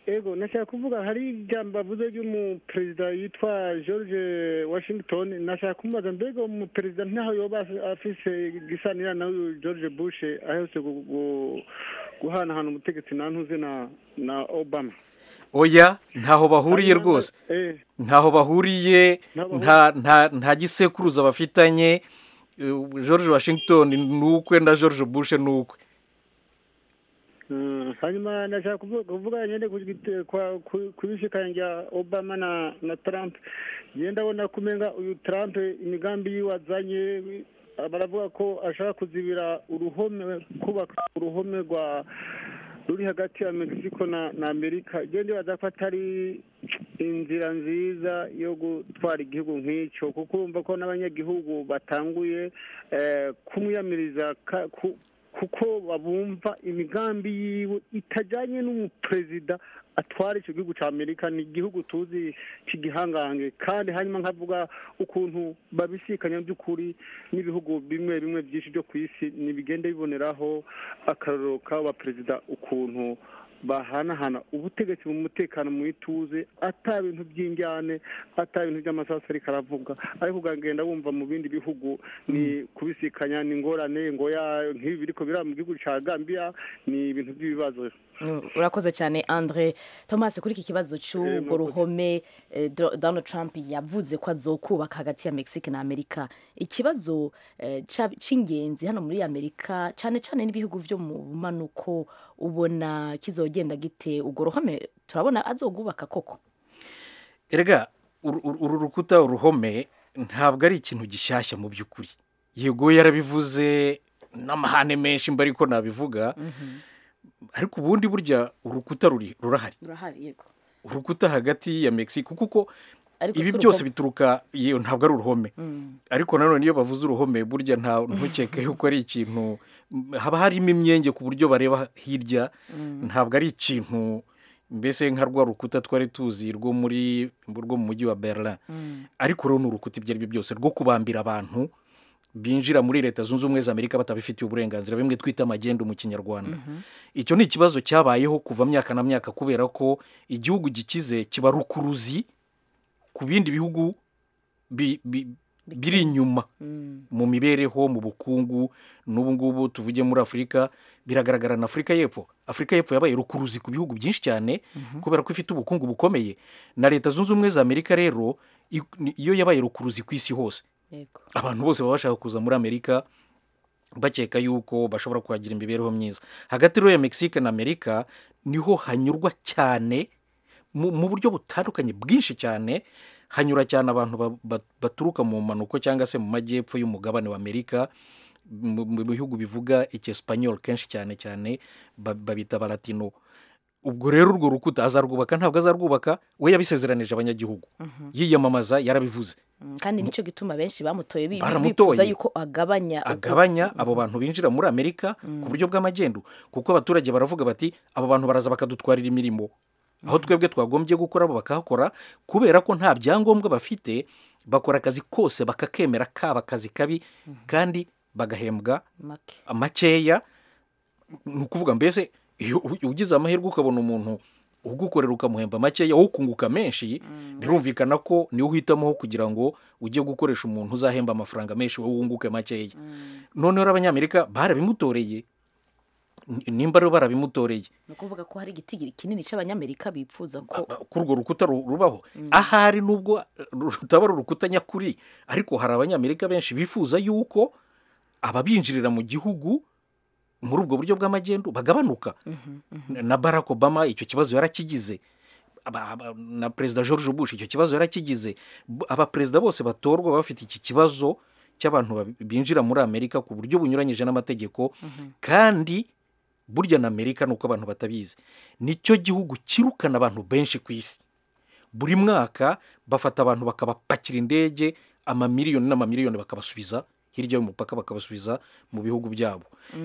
ego nashaka kuvuga hari ijambo avuze ry'umuperezida yitwa george washington nashaka kumubaza mbega uwo muperezida ntaho yoba afise gisanira na uyu george bush aherutse gu- gu- guhanahana ubutegetsi nantuze na na obama oya ntaho bahuriye rwose Eh, ntaho bahuriye Ntaho nta nta nta gisekuruza bafitanye eh, george washington ni ukwe na george bush ni ukwe Mm, hanyuma ndashaka kuvu- kuvuga nyine ku gite- kwa- ku- ku bishikanye rya obama na na trump njye ndabona ko umenga uyu trump imigambi yiwe azanye baravuga ko ashaka kuzibira uruhome kubaka uruhome rwa ruri hagati ya mexico na na amerika njye ndibaza ko atari inzira nziza yo gutwara igihugu nk'icyo kuko urumva ko n'abanyagihugu batanguye eh, kumwiyamiriza ka- ku- kuko babumva imigambi yiwe itajyanye n'umuperezida atwara icyo gihugu cya amerika ni igihugu tuzi cy'igihangange kandi hanyuma nkavuga ukuntu babisikanya by'ukuri n'ibihugu bimwe bimwe byinshi byo ku isi ntibigenda biboneraho akarorero k'aba perezida ukuntu bahanahana ubutegetsi mu mutekano mu ituze ata bintu by'injyane ata bintu by'amasasu ariko aravuga ariko ugagenda wumva mu bindi bihugu ni kubisikanya ni ingorane ngo ya nk'ibi biriko biriya mu gihugu cya gambia ni ibintu by'ibibazo Mm, urakoze cyane andre thomas kuri iki kibazo cy'urwo ruhome eh, Do- donald trump yavuze ko azokubaka hagati ya mexique na amerika ikibazo eh, ca- c'ingenzi hano muri amerika cyane cyane n'ibihugu vyo mu bumanuko ubona kizogenda gite urwo ruhome turabona azogubaka koko erega uru- uru uru rukuta uruhome ntabwo ari ikintu gishyashya mu by'ukuri yego yarabivuze n'amahane menshi mba ariko nabivuga ariko ubundi burya urukuta ruri- rurahari urahari yego urukuta hagati ya mexico kuko Ariko si ibi uruhome. byose bituruka yewe ntabwo ari uruhome ariko nanone iyo bavuze uruhome burya nta ntukeke yuko ari ikintu haba harimo imyenge ku buryo bareba hirya ntabwo ari ikintu mbese nka rwa rukuta twari tuzi rwo muri rwo mu mujyi wa berlin ariko rero ni urukuta ibyo ari byo byose rwo kubambira abantu binjira muri leta zunze ubumwe za amerika batabifitiye uburenganzira bimwe twita amagenda mu kinyarwanda icyo ni ikibazo cyabayeho kuva myaka na myaka kubera ko igihugu gikize kiba rukuruzi ku bindi bihugu bi- bi- biri inyuma mu mibereho mu bukungu n'ubu ngubu tuvuge muri afurika biragaragara na afurika y'epfo afurika y'epfo yabaye rukuruzi ku bihugu byinshi cyane kubera ko ifite ubukungu bukomeye na leta zunze ubumwe za amerika rero i- ni- iyo yabaye rukuruzi ku isi hose yego abantu bose baba bashaka kuza muri amerika bakeka yuko bashobora kuhagira imibereho myiza hagati rero ya mexique na amerika niho hanyurwa cyane mu mu buryo butandukanye bwinshi cyane hanyura cyane abantu ba- ba- baturuka mu mpanuko cyangwa se mu majyepfo y'umugabane wa amerika mu mu bihugu bivuga icyesipanyol kenshi cyane cyane ba- babita baratino ubwo rero urwo rukuta azarwubaka ntabwo azarwubaka we yabisezeranije abanyagihugu yiyamamaza yarabivuze Mm, kandi nicyo gituma benshi bamutoye bi- Baramutoye. bifuza yuko agabanya uko- agabanya abo bantu binjira muri amerika ku buryo bw'amagendo kuko abaturage baravuga bati abo bantu baraza bakadutwarira imirimo aho twebwe twagombye gukora bo bakahakora kubera ko nta byangombwa bafite bakora akazi kose bakakemera kaba akazi kabi kandi bagahembwa make makeya ni ukuvuga mbese iyo u- ugize amahirwe ukabona umuntu ugukorera ukamuhemba makeya wowe ukunguka menshi birumvikana ko niwe uhitamo kugira ngo ujye gukoresha umuntu uzahemba amafaranga menshi wowe wunguke makeya noneho rero abanyamerika barabimutoreye N- nimba rero barabimutoreye ni ukuvuga ko hari igiti kinini cy'abanyamerika bifuza ko kuri urwo rukuta ru- rubaho ahari nubwo ru- rutaba ari urukuta nyakuri ariko hari abanyamerika benshi bifuza yuko ababinjirira mu gihugu muri ubwo buryo bw'amagendo bagabanuka na barack obama icyo kibazo yarakigize Aba- aba- na perezida george bush icyo kibazo yarakigize B- abaperezida bose batorwa baba bafite iki kibazo cy'abantu babi- binjira muri amerika ku buryo bunyuranyije n'amategeko kandi burya na amerika ni uko abantu batabizi nicyo gihugu kirukana abantu benshi ku isi buri mwaka bafata abantu bakabapakira indege amamiliyoni n'amamiliyoni bakabasubiza hirya y'umupaka bakabasubiza mu bihugu byabo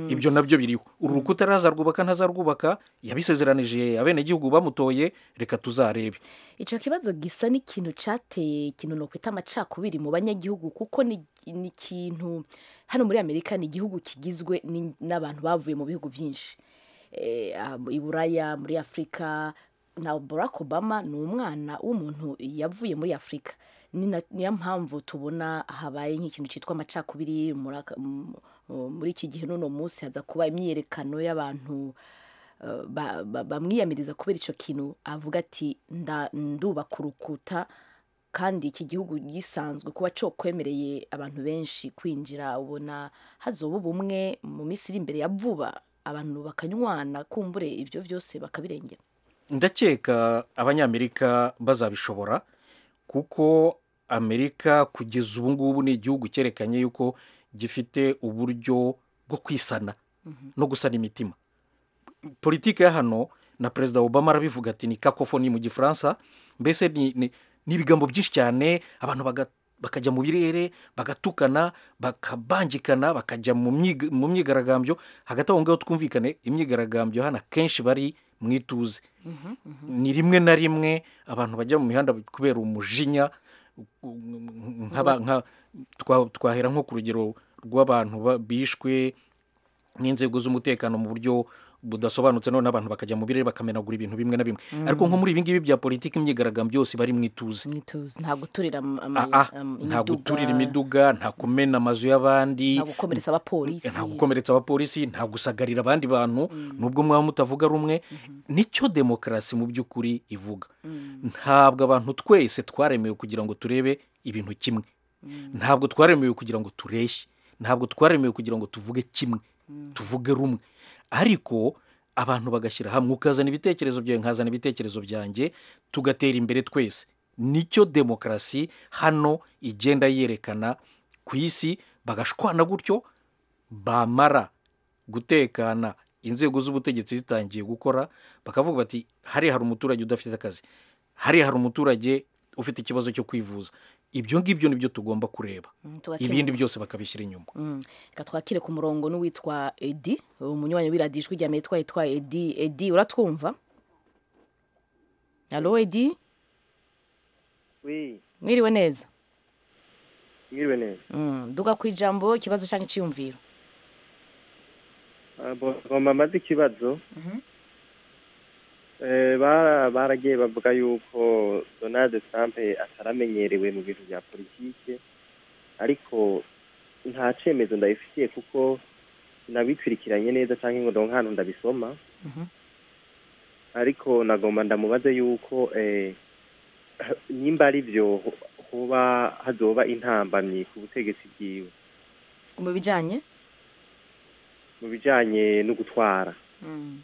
ibyo nabyo biriho uru rukuta razarwubaka ntazarwubaka yabisezeranije abenegihugu bamutoye reka tuzarebe icyo kibazo gisa n'ikintu cyateye ikintu nokwita amacakubiri mu banyagihugu kuko ni ni ikintu hano muri amerika ni igihugu kigizwe ni- n'abantu bavuye mu bihugu byinshi Eh, ah, i buraya muri afurika na barack obama ni umwana w'umuntu yavuye muri afurika Ni na- niyo mpamvu tubona habaye nk'ikintu cyitwa amacakubiri muri aka- mu- muri iki gihe n'uno munsi haza kuba imyiyerekano y'abantu Uh, ba- ba- bamwiyamiriza kubera icyo kintu avuga ati "Nda- ndubaka urukuta kandi iki gihugu gisanzwe kuba cyokwemereye abantu benshi kwinjira ubona hazoba ubumwe mu minsi iri imbere ya vuba abantu bakanywana kumbure ibyo byose bakabirengera ndakeka abanyamerika bazabishobora kuko amerika kugeza ubu ngubu ni igihugu cyerekanye yuko gifite uburyo bwo kwisana no gusana imitima politiki ya hano na perezida obama arabivuga ati ni kakofoni mu gifaransa mbese ni ni- ni ibigambo byinshi cyane abantu baga- bakajya mu birere bagatukana bakabangikana bakajya mu myiga- mu myigaragambyo hagati aho ngaho twumvikane imyigaragambyo hano akenshi bari mu ituze ni rimwe na rimwe abantu bajya mu mihanda kubera umujinya nk'aba- nka- twa- twahera nko ku rugero rw'abantu ba- bishwe n'inzego z'umutekano mu buryo budasobanutse noneho abantu bakajya mu birere bakamenagura ibintu bimwe na bimwe ariko nko muri ibi ngibi bya politiki imyigaragambyo yose bari mu ituze mwituzi nta guturira am- ama- Ah, ah, am- nta guturira imiduga, imiduga nta kumena amazu y'abandi nta gukomeretsa abapolisi nta gukomeretsa abapolisi nta gusagarira abandi bantu nubwo mwaba mutavuga rumwe nicyo demokarasi mu by'ukuri ivuga ntabwo abantu twese twaremewe kugira ngo turebe ibintu kimwe ntabwo twaremewe kugira ngo tureshye ntabwo twaremewe kugira ngo tuvuge kimwe tuvuge rumwe ariko abantu bagashyira hamwe ukazana ibitekerezo byawe nkazana ibitekerezo byanjye tugatera imbere twese nicyo demokarasi hano igenda yerekana ku isi bagashwana gutyo bamara gutekana inzego z'ubutegetsi zitangiye gukora bakavuga bati hariya hari umuturage udafite akazi hariya hari umuturage ufite ikibazo cyo kwivuza ibyo ngibyo nibyo tugomba kureba Mm, tugakemura. ibindi byose bakabishyira inyuma Mm. reka twakire ku murongo n'uwitwa edi umunywanyi w'iradiyo ijwi rya amerika yitwa edi edi uratwumva halo edi wi mwiriwe neza mwiriwe neza Mm, duga ku ijambo ikibazo cyangwa icyiyumviro ngoma amaze ikibazo Eh, bara- baragiye bavuga yuko donald trump ataramenyerewe mu bintu bya politike ariko nta cyemezo ndabifitiye kuko nabitwirikiranye neza cyangwa ngo ndonke ahantu ndabisoma Mhm. ariko nagomba ndamubaze yuko eh, nimba ari byo ho- hoba hazoba intambamyi ku butegetsi bwiwe mu bijyanye mu bijyanye no gutwara Mm.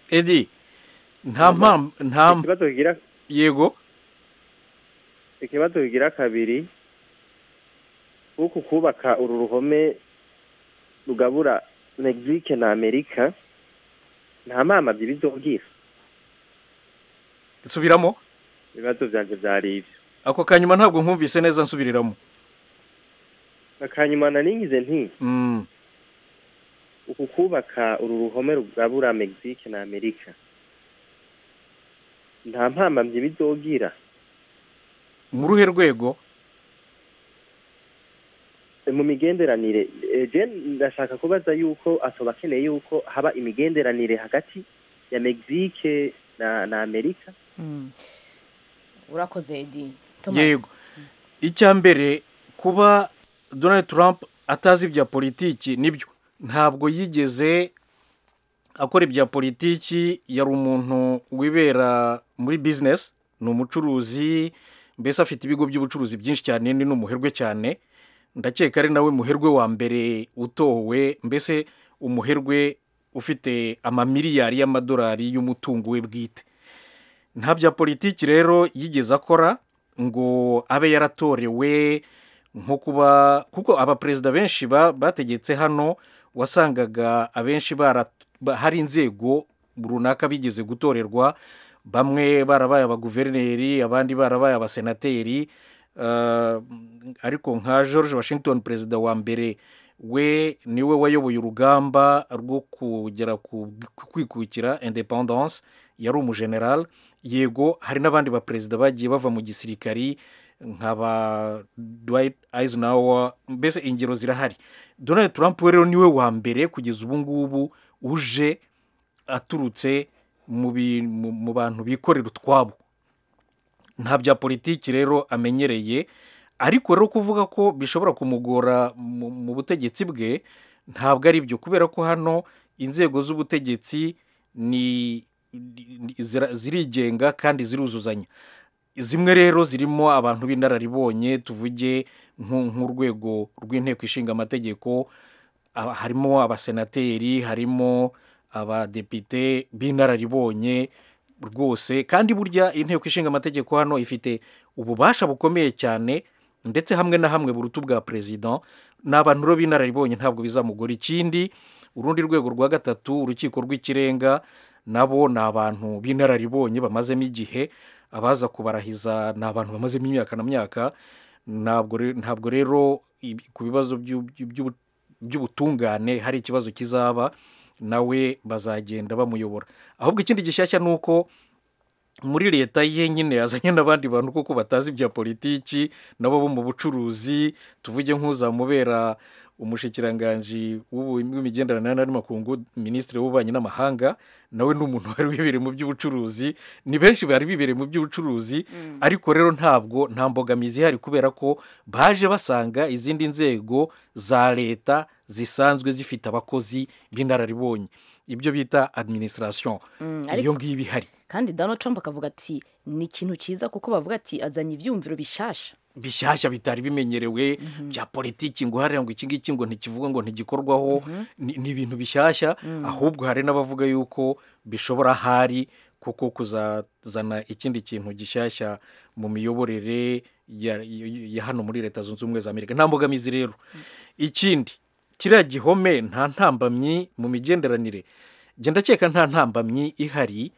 edi nta mpamvu nta mp- ikibazo kigira yego ikibazo kigira kabiri kuko kubaka uru ruhome rugabura mexique na amerika nta mpamvu ibizobwira nsubiramo ibibazo byanjye byari ibyo ako kanyuma ntabwo nkumvise neza nsubiriramo akanyuma naringize nti Mm, uku kubaka uru ruhome rugabura mexique na amerika nta mpambamyi bizogira mu ruhe rwego E, mu migenderanire e, je ndashaka kubaza yuko atoba akeneye yuko haba imigenderanire hagati ya mexique na, na amerika Mm. urakoze edi Thomas. yego icya mbere kuba donald trump atazi ibya politiki nibyo ntabwo yigeze akora ibya politiki yari umuntu wibera muri bizinesi ni umucuruzi mbese afite ibigo by'ubucuruzi byinshi cyane ni n'umuherwe cyane ndakeka ari nawe muherwe wa mbere utowe mbese umuherwe ufite amamiliyari y'amadolari y'umutungo we bwite nta bya politiki rero yigeze akora ngo abe yaratorewe nko kuba kuko abaperezida benshi ba- bategetse hano wasangaga abenshi bara- ba- hari inzego runaka bigeze gutorerwa bamwe barabaye abaguverineri abandi barabaye abasenateri eh, ariko nka george washington perezida wa mbere we niwe wayoboye urugamba rwo kugera ku ku kwikukira independence yari umujenerali yego hari n'abandi baperezida bagiye bava mu gisirikari nka ba dwight eisenhower mbese ingero zirahari donald trump we rero niwe wa mbere kugeza ubu ngubu uje aturutse mu bi- mu mu bantu bikorera utwabo nta bya politiki rero amenyereye ariko rero kuvuga ko bishobora kumugora mu mu butegetsi bwe ntabwo ari byo kubera ko hano inzego z'ubutegetsi ni ni- zira- zirigenga kandi ziruzuzanya zimwe rero zirimo abantu b'inararibonye tuvuge nku- nk'urwego rw'inteko ishinga amategeko aba- harimo abasenateri harimo abadepite b'inararibonye rwose kandi burya inteko ishinga amategeko hano ifite ububasha bukomeye cyane ndetse hamwe na hamwe buruta ubwa perezida ni abantu rero b'inararibonye ntabwo bizamugora ikindi urundi rwego rwa gatatu urukiko rw'ikirenga nabo ni abantu b'inararibonye bamazemo igihe abaza kubarahiza ni abantu bamazemo imyaka na myaka ntabwo re- ntabwo rero ibi- ku bibazo by'u- by'u- by'ubu- by'ubutungane hari ikibazo kizaba nawe bazagenda bamuyobora ahubwo ikindi gishyashya ni uko muri leta ye nyine yazanye n'abandi bantu kuko batazi ibya politiki nabo bo mu bucuruzi tuvuge nk'uzamubera umushikiranganji w'ubu- w'imigenderanire n'amakungu minisitiri w'ububanyi n'amahanga nawe ni umuntu wari wibereye mu by'ubucuruzi ni benshi bari bibereye mu by'ubucuruzi ariko rero ntabwo nta mbogamizi ihari kubera ko baje basanga izindi nzego za leta zisanzwe zifite abakozi b'inararibonye ibyo bita administration Mm, iyo ariko ngiyo ihari kandi donald trump akavuga ati ni ikintu cyiza kuko bavuga ati azanye ibyumviro bishasha bishyashya bitari bimenyerewe bya politiki ngo hariya ngo iki ngiki ngo ntikivuga ngo ntigikorwaho ni ni ibintu bishyashya ahubwo hari n'abavuga yuko bishobora ahari kuko kuzazana ikindi kintu gishyashya mu miyoborere ya, ya- ya hano muri leta zunze ubumwe za amerika nta mbogamizi rero ikindi kiriya gihome nta ntambamyi mu migenderanire njye ndakeka nta ntambamyi ihari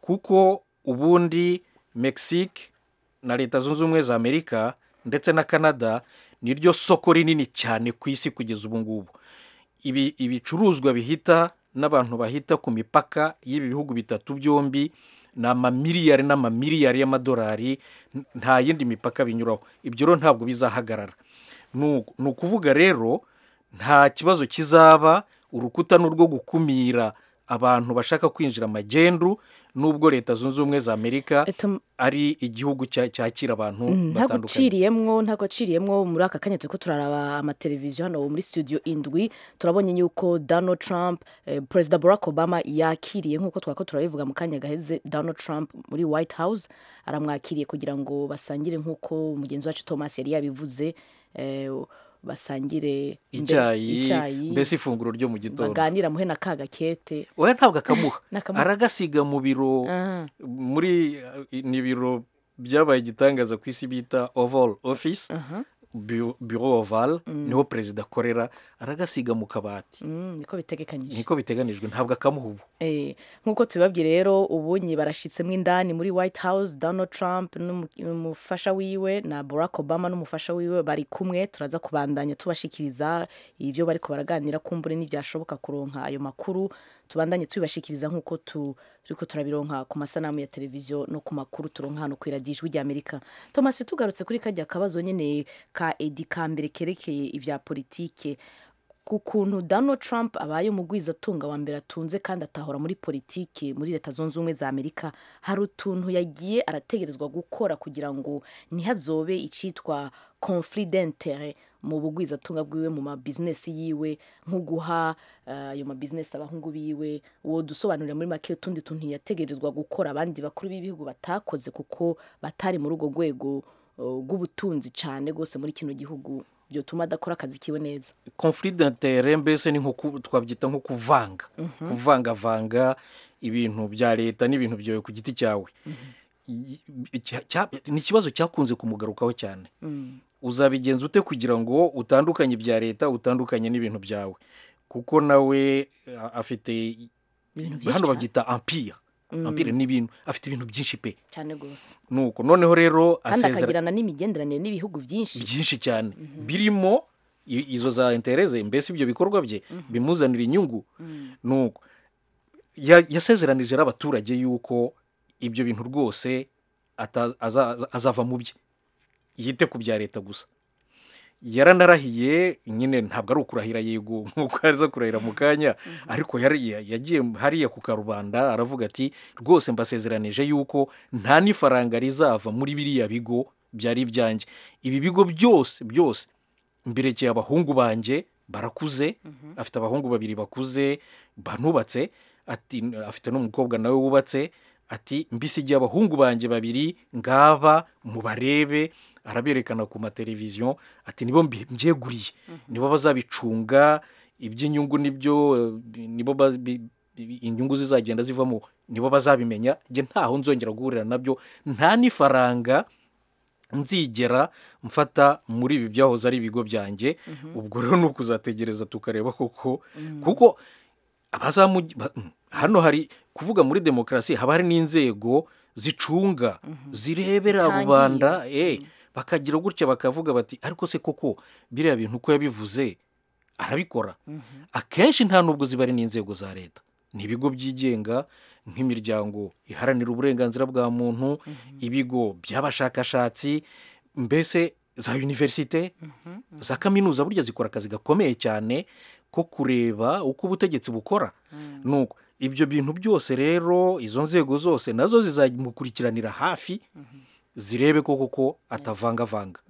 kuko ubundi mexique na leta zunze ubumwe za amerika ndetse na canada ni ryo soko rinini cyane ku isi kugeza ubu ngubu ibi ibicuruzwa bihita n'abantu bahita ku mipaka y'ibi bihugu bitatu byombi ni amamiliyari n'amamiliyari y'amadolari n- nta yindi mipaka binyuraho ibyo rero ntabwo bizahagarara ni uku- ni ukuvuga rero nta kibazo kizaba urukuta ni urwo gukumira abantu bashaka kwinjira magendu nubwo leta zunze ubumwe za amerika Eto- ari igihugu cya- cyakira abantu ntabwo batandukanye uciriyemwo ntabwo uciriyemwo muri aka kanya turiko turaraba amateleviziyo hano muri studio indwi turabonye yuko donald trump eh, perezida barack obama yakiriye nk'uko twako turabivuga mu kanya gaheze donald trump muri white house aramwakiriye kugira ngo basangire nk'uko mugenzi wacu thomas yari yabivuze eh, basangire imbere- icyayi mbese ifunguro ryo mu gitondo baganira muhe na ka gakete we ntabwo akamuha Nakamuha. aragasiga mu biro Ah, muri eh, ni ibiro byabaye igitangaza ku isi bita oval office aha, bu- bureau oval niho perezida akorera aragasiga mu kabati mm, niko bitegekanyije niko biteganijwe ntabwo akamuha ubu Eh, nk'uko tubibabwiye rero ubu barashyitsemo indani muri white house donald trump n'umu- n'umufasha wiwe na barack obama n'umufasha wiwe bari kumwe turaza kubandanya tubashikiriza ibyo bariko baraganira kumbure n'ibyashoboka kuronka ayo makuru tubandanye tubibashikiriza nk'uko tu- turiko turabironka ku masanamu ya televiziyo no ku makuru turonka hano ku iradiyo ijwi ry'amerika thomas tugarutse kuri kajya kabazo nyine ka edi ka mbere kerekeye ibya politike ku kuntu Donald Trump abaye umugwizatunga wa mbere atunze kandi atahora muri politiki muri leta zunze ubumwe za amerika hari utuntu yagiye arategerezwa gukora kugira ngo ntihazobe icitwa conflit d'intere mu bugwizatunga bwiwe mu mabizinesi yiwe nko guha eh, ayo mabizinesi abahungu biwe uwo dusobanurira muri make utundi tuntu yategerezwa gukora abandi bakuru b'ibihugu batakoze kuko batari muri urwo rwego eh, rw'ubutunzi cyane rwose muri kino gihugu byotuma adakora akazi kiwe neza conflit d'intere mbese ni nko ku- twabyita nko kuvanga kuvangavanga ibintu bya leta n'ibintu byawe ku giti cyawe I- icya- cya- ni ikibazo cyakunze kumugarukaho cyane uzabigenza ute kugira ngo utandukanye ibya leta utandukanye n'ibintu byawe kuko nawe a- afite ibintu byinshi hano cyane. babyita ampire ampire ni ibintu afite ibintu byinshi pe cyane rwose nuko noneho rero kandi asezera akagirana n'imigenderanire n'ibihugu byinshi byinshi cyane birimo i- izo za intereze mbese ibyo bikorwa bye bimuzanira inyungu nuko ya- yasezeranije n'abaturage yuko ibyo bintu rwose ata- aza- azava mu bye yite ku bya leta gusa yaranarahiye nyine ntabwo ari ukurahira yego nk'uko aza kurahira mu kanya ariko yari- ya- yagiye hariya ku karubanda aravuga ati rwose mbasezeranije yuko nta n'ifaranga rizava muri biriya bigo byari ibyanjye ibi bigo byose byose mberekeye abahungu banjye barakuze afite abahungu babiri bakuze banubatse ati afite n'umukobwa nawe wubatse ati mbisigiye abahungu banjye babiri ngaba mubarebe araberekana ku mateleviziyo ati nibo mbi- mbyeguriye nibo bazabicunga iby'inyungu nibyo eh, nibo ba- bi- bi- inyungu zizagenda zivamo nibo bazabimenya njye ntaho nzongera guhurira nabyo nta n'ifaranga nzigera mfata muri ibi byahoze ari ibigo byanjye ubwo rero ni ukuzategereza tukareba koko kuko abazamu ba- hano hari kuvuga muri demokarasi haba hari n'inzego zicunga zirebera rubanda eh, bakagira gutya bakavuga bati ariko se koko biriya bintu uko yabivuze arabikora akenshi nta nubwo ziba ari n'inzego za leta ni ibigo byigenga nk'imiryango iharanira uburenganzira bwa muntu ibigo by'abashakashatsi mbese za univerisite za kaminuza burya zikora akazi gakomeye cyane ko kureba uko ubutegetsi bukora nuko ibyo bintu byose rero izo nzego zose nazo zizamukurikiranira hafi zirebe koko ko atavangavanga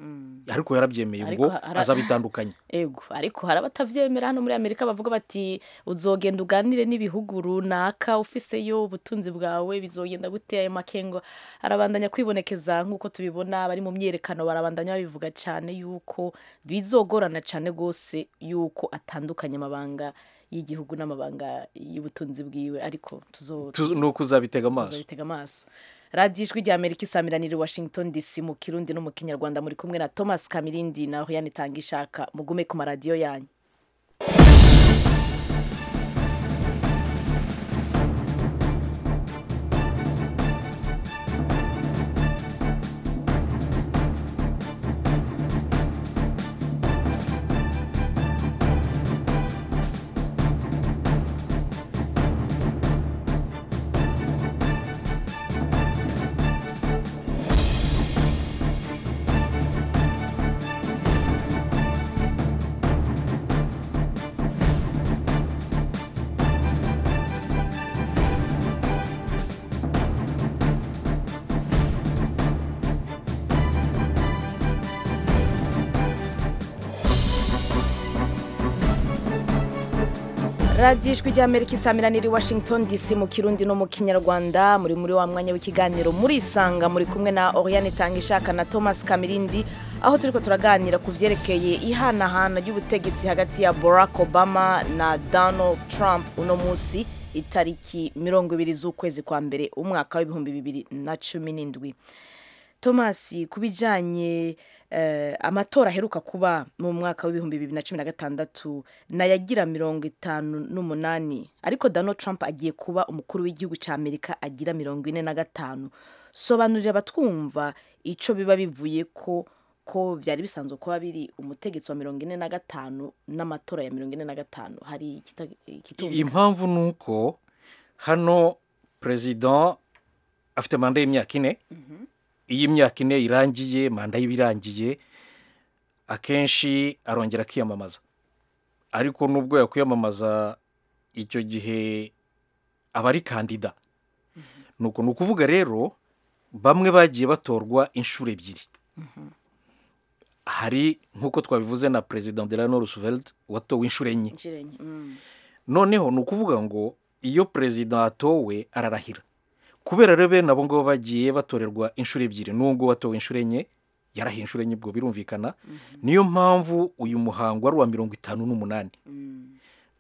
ariko yarabyemeye Ariko ubwo hara- azabitandukanye ego ariko hari abatabyemera hano muri amerika bavuga bati uzogenda uganire n'ibihugu runaka ufiseyo ubutunzi bwawe bizogenda gute ayo makengo arabandanya kwibonekeza nk'uko tubibona bari mu myerekano barabandanya babivuga cyane yuko bizogorana cyane rwose yuko atandukanye amabanga y'igihugu n'amabanga y'ubutunzi bwiwe ariko tuzo Tu- ni uko uzabitega amaso uzabitega amaso radiyo ijwi rya amerika isamiraniye i washington dc mu kirundi no mu kinyarwanda muri kumwe na thomas kamirindi na hoyani tangishaka mugume ku maradiyo yanyu radiyo ijwi ry'amerika isamirana iri washington dc mu kirundi no mu kinyarwanda muri muri wa mwanya w'ikiganiro murisanga muri kumwe na oriane tangishaka na thomas kamirindi aho turiko turaganira ku vyerekeye ihanahana ry'ubutegetsi hagati ya barack obama na donald trump uno munsi itariki mirongo ibiri z'ukwezi kwa mbere umwaka w'ibihumbi bibiri na cumi n'indwi thomas ku bijyanye amatora aheruka kuba mu mwaka w'ibihumbi bibiri na cumi na gatandatu nayagira mirongo itanu n'umunani ariko Donald Trump agiye kuba umukuru w'igihugu cya amerika agira mirongo ine na gatanu sobanurira abatwumva icyo biba bivuye ko ko byari bisanzwe kuba biri umutegetsi wa mirongo ine na gatanu n'amatora ya mirongo ine na gatanu hari ikitumvikana impamvu ni uko hano perezida afite manda y'imyaka ine iyo imyaka ine irangiye manda ye iba irangiye akenshi arongera akiyamamaza ariko nubwo yakwiyamamaza icyo gihe aba ari kandida ni uko ni ukuvuga rero bamwe bagiye batorwa inshuro ebyiri hari nk'uko twabivuze na perezida nderano roosevelt watowe inshuro enye noneho ni ukuvuga ngo iyo perezida atowe ararahira kubera rero bene abo ngabo bagiye batorerwa inshuro ebyiri nubwo watowe inshuro enye yarahiye inshuro enye ubwo birumvikana niyo mpamvu uyu muhango ari uwa mirongo itanu n'umunani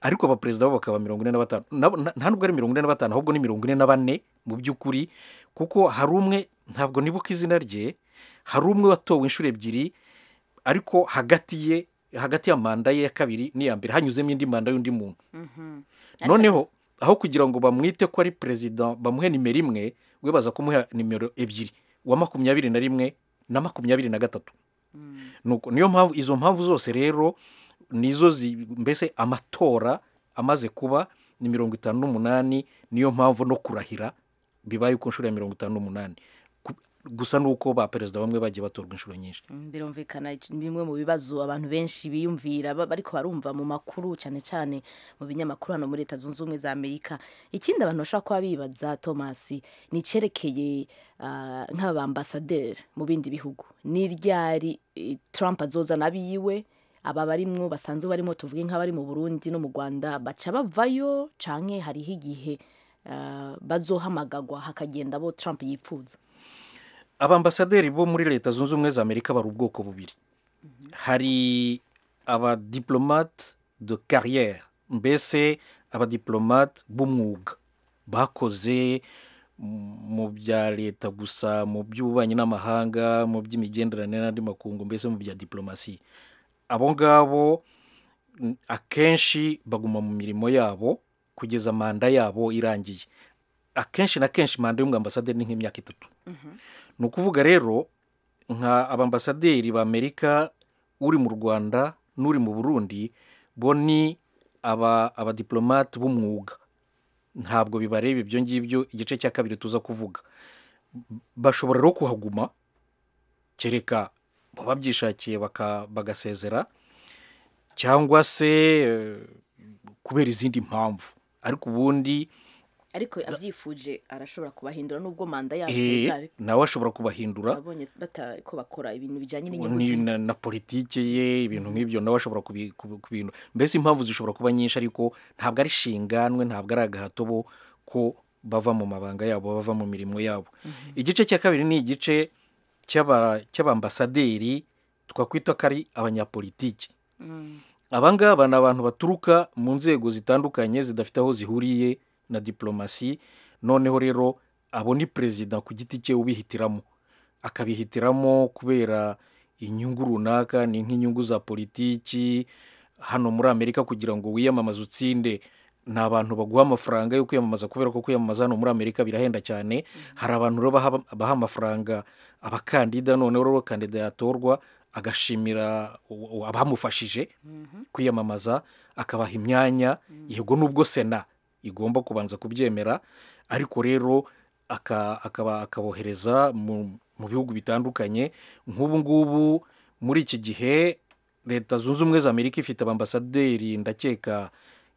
ariko abaperezida bo bakaba mirongo ine na batanu nabo- na- nta nubwo ari mirongo ine na batanu ahubwo ni mirongo ine na bane mu by'ukuri kuko hari umwe ntabwo nibuka izina rye hari umwe watowe inshuro ebyiri ariko hagati ye hagati ya manda ye ya kabiri n'iya mbere hanyuzemo indi manda y'undi muntu noneho aho kugira ngo bamwite ko ari perezida bamuhe nimero imwe we baza kumuha nimero ebyiri uwa makumyabiri na rimwe na makumyabiri na gatatu Nuko niyo mpamvu izo mpamvu zose rero nizo zi- mbese amatora amaze kuba ni mirongo itanu n'umunani niyo mpamvu no kurahira bibaye ku nshuro ya mirongo itanu n'umunani Ku- gusa ni uko ba perezida bamwe bagiye batorwa inshuro nyinshi birumvikana iki- ni bimwe mu bibazo abantu benshi biyumvira ba- bariko barumva mu makuru cyane cyane mu binyamakuru hano muri leta zunze ubumwe za amerika ikindi abantu bashobora kuba bibaza thomas ni icyerekeye ah, nk'abambasaderi mu bindi bihugu ni ryari eh, trump azozana abiwe aba barimwo basanzwe barimo tuvuge nk'abari mu burundi no mu rwanda baca bavayo canke hariho igihe ah, bazohamagagwa hakagenda abo trump yipfuza abambasaderi bo muri leta zunze ubumwe za amerika bari ubwoko bubiri hari abadiplomate de carrière mbese abadiplomate b'umwuga bakoze m- mu bya leta gusa mu by'ububanyi n'amahanga mu by'imigenderanire n'andi makungu mbese mu bya diplomasi abo ngabo n- akenshi baguma mu mirimo yabo kugeza manda yabo irangiye akenshi na kenshi manda y'umwambasaderi ni nk'imyaka itatu ni ukuvuga rero nka abambasaderi b'amerika uri mu rwanda n'uri mu burundi bo ni aba abadiplomate b'umwuga ntabwo bibareba ibyo ngibyo igice cya kabiri tuza kuvuga bashobora rero kuhaguma kereka baba byishakiye baka- bagasezera cyangwa se eh, kubera izindi mpamvu ariko ubundi ariko abyifuje arashobora kubahindura n'ubwo manda yabo eh, itari- nawe ashobora kubahindura abonye batari ko bakora ibintu bijyanye ni n'inyuguti na, na politiki ye ibintu nk'ibyo nawe ashobora kubi- kubi- kubihindura mbese impamvu zishobora kuba nyinshi ariko ntabwo ari shinganwe ntabwo ari agahato bo ko bava mu mabanga yabo bava mu mirimo yabo igice cya kabiri ni igice cy'aba- cy'abambasaderi twakwita ko ari abanyapolitiki aba ngaba ni abantu baturuka mu nzego zitandukanye zidafite aho zihuriye na diplomasi noneho rero abo ni perezida ku giti cye ubihitiramo akabihitiramo kubera inyungu runaka ni nk'inyungu za politiki hano muri amerika kugira ngo wiyamamaze utsinde ni abantu baguha amafaranga yo kwiyamamaza kubera ko kwiyamamaza hano muri amerika birahenda cyane hari abantu rero baha baha amafaranga abakandida noneho rero kandida yatorwa agashimira uwo- uwo abamufashije kwiyamamaza akabaha imyanya yego nubwo sena igomba kubanza kubyemera ariko rero aka- akaba akabohereza mu mu bihugu bitandukanye nk'ubu ngubu muri iki gihe leta zunze ubumwe za amerika ifite abambasaderi ndakeka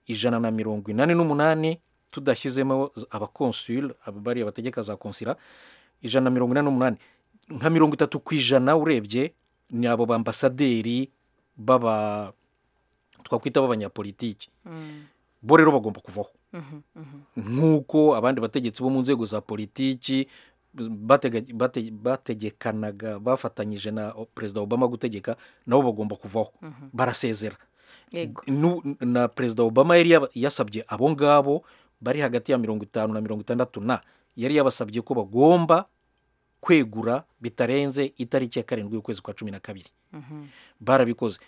ijana na mirongo inani n'umunani tudashyizemo abakonsule aba- bariya bategeka za konsila ijana na mirongo inani n'umunani nka mirongo itatu ku ijana urebye ni abo bambasaderi baba twakwita b'abanyapolitiki bo rero bagomba kuvaho nk'uko abandi bategetsi bo mu nzego za politiki batega- bate- bategekanaga bafatanyije na o- perezida obama gutegeka nabo bagomba kuvaho barasezera yego Nu- na perezida obama yari yaba- yasabye abo ngabo bari hagati ya mirongo itanu na mirongo itandatu na yari yabasabye ko bagomba kwegura bitarenze itariki ya karindwi y'ukwezi kwa cumi na kabiri barabikoze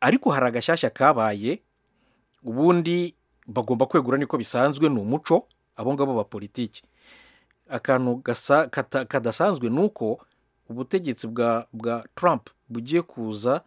ariko hari agashyashya kabaye ubundi bagomba kwegura niko bisanzwe ni umuco abo ngabo ba politiki akantu gasa- kata- kadasanzwe ni uko ubutegetsi bwa bwa Trump bugiye kuza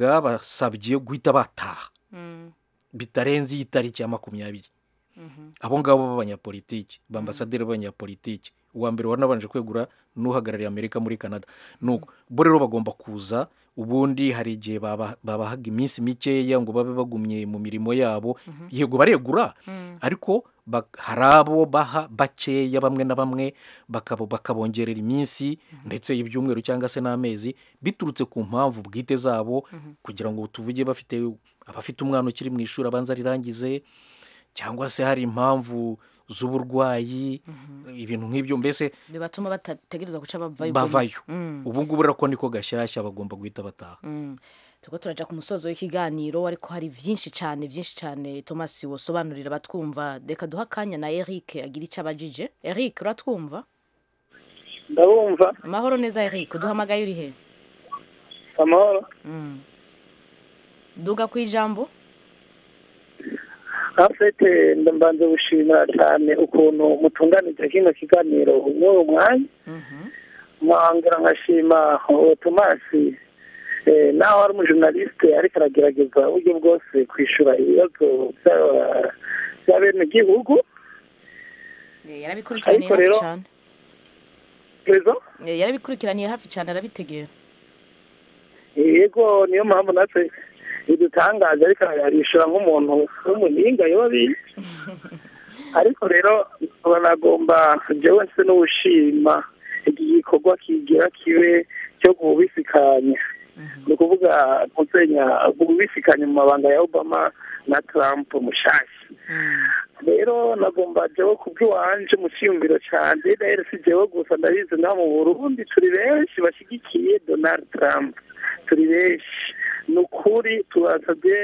bwabasabye guhita bataha Mm, bitarenze iyi tariki ya makumyabiri mhm. abo ngabo b'abanyapolitiki bambasaderi b'abanyapolitiki uwa mbere wanabanje kwegura n'uhagarariye amerika muri canada nuko bo rero bagomba kuza ubundi hari igihe baba- babahaga iminsi mikeya ngo babe bagumye mu mirimo yabo yego baregura ariko ba- hari abo baha bakeya bamwe na bamwe bakabo- bakabongerera iminsi ndetse ibyumweru cyangwa se n'amezi biturutse ku mpamvu bwite zabo kugira ngo tuvuge bafite abafite umwana ukiri mu ishuri abanza rirangize cyangwa se hari impamvu z'uburwayi ibintu nk'ibyo mbese bibatuma batategereza guca bavayo bavayo Mm. ubu ngubu rero ko niko gashyashya bagomba guhita bataha tuko turaja ku musozo w'ikiganiro ariko hari byinshi cyane byinshi cyane thomas wasobanurira abatwumva reka duha akanya na eric agira icyo abajije eric uratwumva ndabumva amahoro neza eric duhamagaye uri he amahoro Mm. duga ku ijambo afite mbanze gushimira cyane ukuntu mutunganije kino kiganiro n'uwo mwanya Mhm. mwongera nkashima uwo tomasi eh, naho ari umujournaliste ariko aragerageza uburyo bwose kwishyura ibibazo by'aba- bya bene gihugu Eh, yarabikurikiraniye hafi rero- cyane rezo Eh, yarabikurikiraniye hafi cyane arabitegera yego niyo mpamvu natwe bidutangaje ariko arishyura nk'umuntu w'umuhinga yoba abizi ariko rero banagomba jewe nse n'ubushima iki gikorwa kigira kibe cyo gubisikanya ni ukuvuga gusenya gubisikanya mu mabanga ya obama na trump mushasha rero nagomba jewe kubw'iwanje mu cyiyumviro cyanjye rero si jewe gusa ndabizi na mu burundi turi benshi bashyigikiye donald trump turi benshi ni ukuri turasabye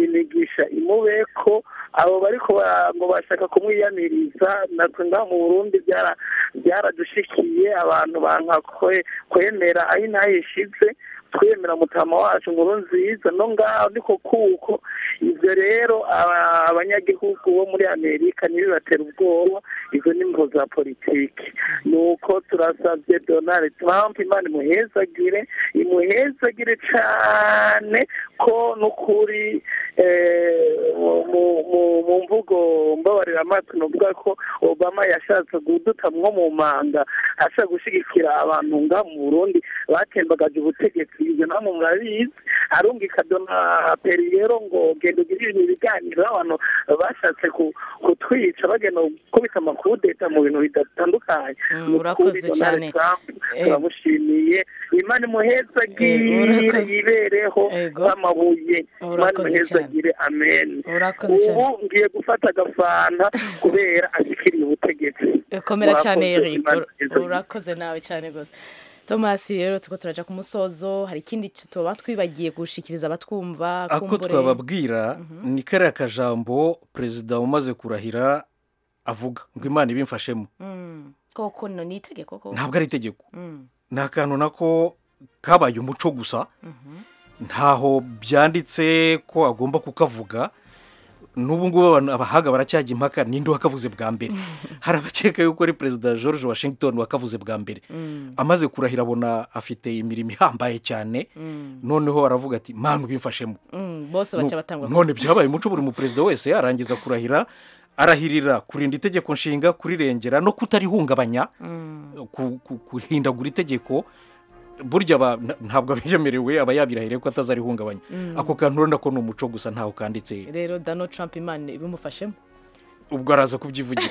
imigisha imubeko abo bariko bara- ngo bashaka kumwiyamiriza natwe ngaha mu burundi byara- byaradushikiye abantu banka kwe- kwemera aho inaha ishize twemera mutama wacu nkuru nziza no ngaho niko kuko ibyo rero aba- abanyagihugu bo muri amerika ntibibatera ubwoba izo ni imvo za politiki ni uko turasabye donald trump imana imuhezagire imuhezagire cyane ko n'ukuri eh, mu- mu- mu- mu mvugo mbabarira amaso nuvuga ko obama yashatse guduta mwo mu manga ashaka gushyigikira abantu nga mu burundi batembagaje ubutegetsi ibyo namwe murabizi arumvika dona periyero ngo genda ugire ibintu ibiganiro n'abantu bashatse ku- kutwica bagenda gukubita amakudeta mu bintu bidatandukanye Mm, Ni ukuri urakoze Donald cyane. Trump Eh. turamushimiye imana Eh, imuhezagire urakoze. yibereho Ego. amabuye imana Urakoze imuhezagire amen Urakoze ubu cyane. ngiye gufata agafanta kubera ashyikiriye ubutegetsi Eh, komera cyane Murakoze, eric Imana Ur- imuhezagire. urakoze nawe cyane rwose thomas rero tuko turaja ku musozo hari ikindi tuba twibagiye gushikiriza abatwumva ako kumbure. twababwira ni kariya kajambo perezida umaze kurahira avuga ngo imana ibimfashemo Mm. koko no ni itegeko koko ntabwo ari itegeko Mm. ni akantu nako kabaye umuco gusa ntaho byanditse ko agomba kukavuga n'ubu ngubu abantu abahanga baracyajya impaka ninde wakavuze bwa mbere hari abakeka yuko ari perezida george washington wakavuze bwa mbere amaze kurahira abona afite imirimo ihambaye cyane noneho aravuga ati manu bimfashemo Mm, bose baca batangwa none byabaye umuco buri mu perezida wese yarangiza kurahira arahirira kurinda itegeko nshinga kurirengera no kutarihungabanya ku- ku- guhindagura itegeko burya aba- nta- ntabwo abemerewe aba yabirahiriye ko atazarihungabanya ako kantu urabona ko ni umuco gusa ntaho kanditse rero donald trump imana ibimufashemo ubwo araza kubyivugira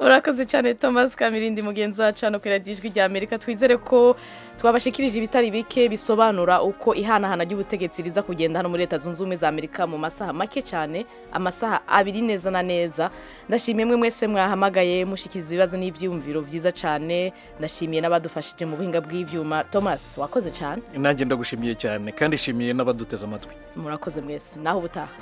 urakoze cyane thomas kamirindi mugenzi wacu hano ku iradiyo ijwi rya amerika twizere ko twabashikirije ibitari bike bisobanura uko ihanahana ry'ubutegetsi riza kugenda hano muri leta zunze ubumwe za amerika mu masaha make cyane amasaha abiri neza na neza ndashimiye mwe mwese mwahamagaye mushikiriza ibibazo n'ibyiyumviro byiza cyane ndashimiye n'abadufashije mu buhinga bw'ibyuma thomas wakoze cyane nanjye ndagushimiye cyane kandi ishimiye n'abaduteze amatwi murakoze mwese naho ubutaha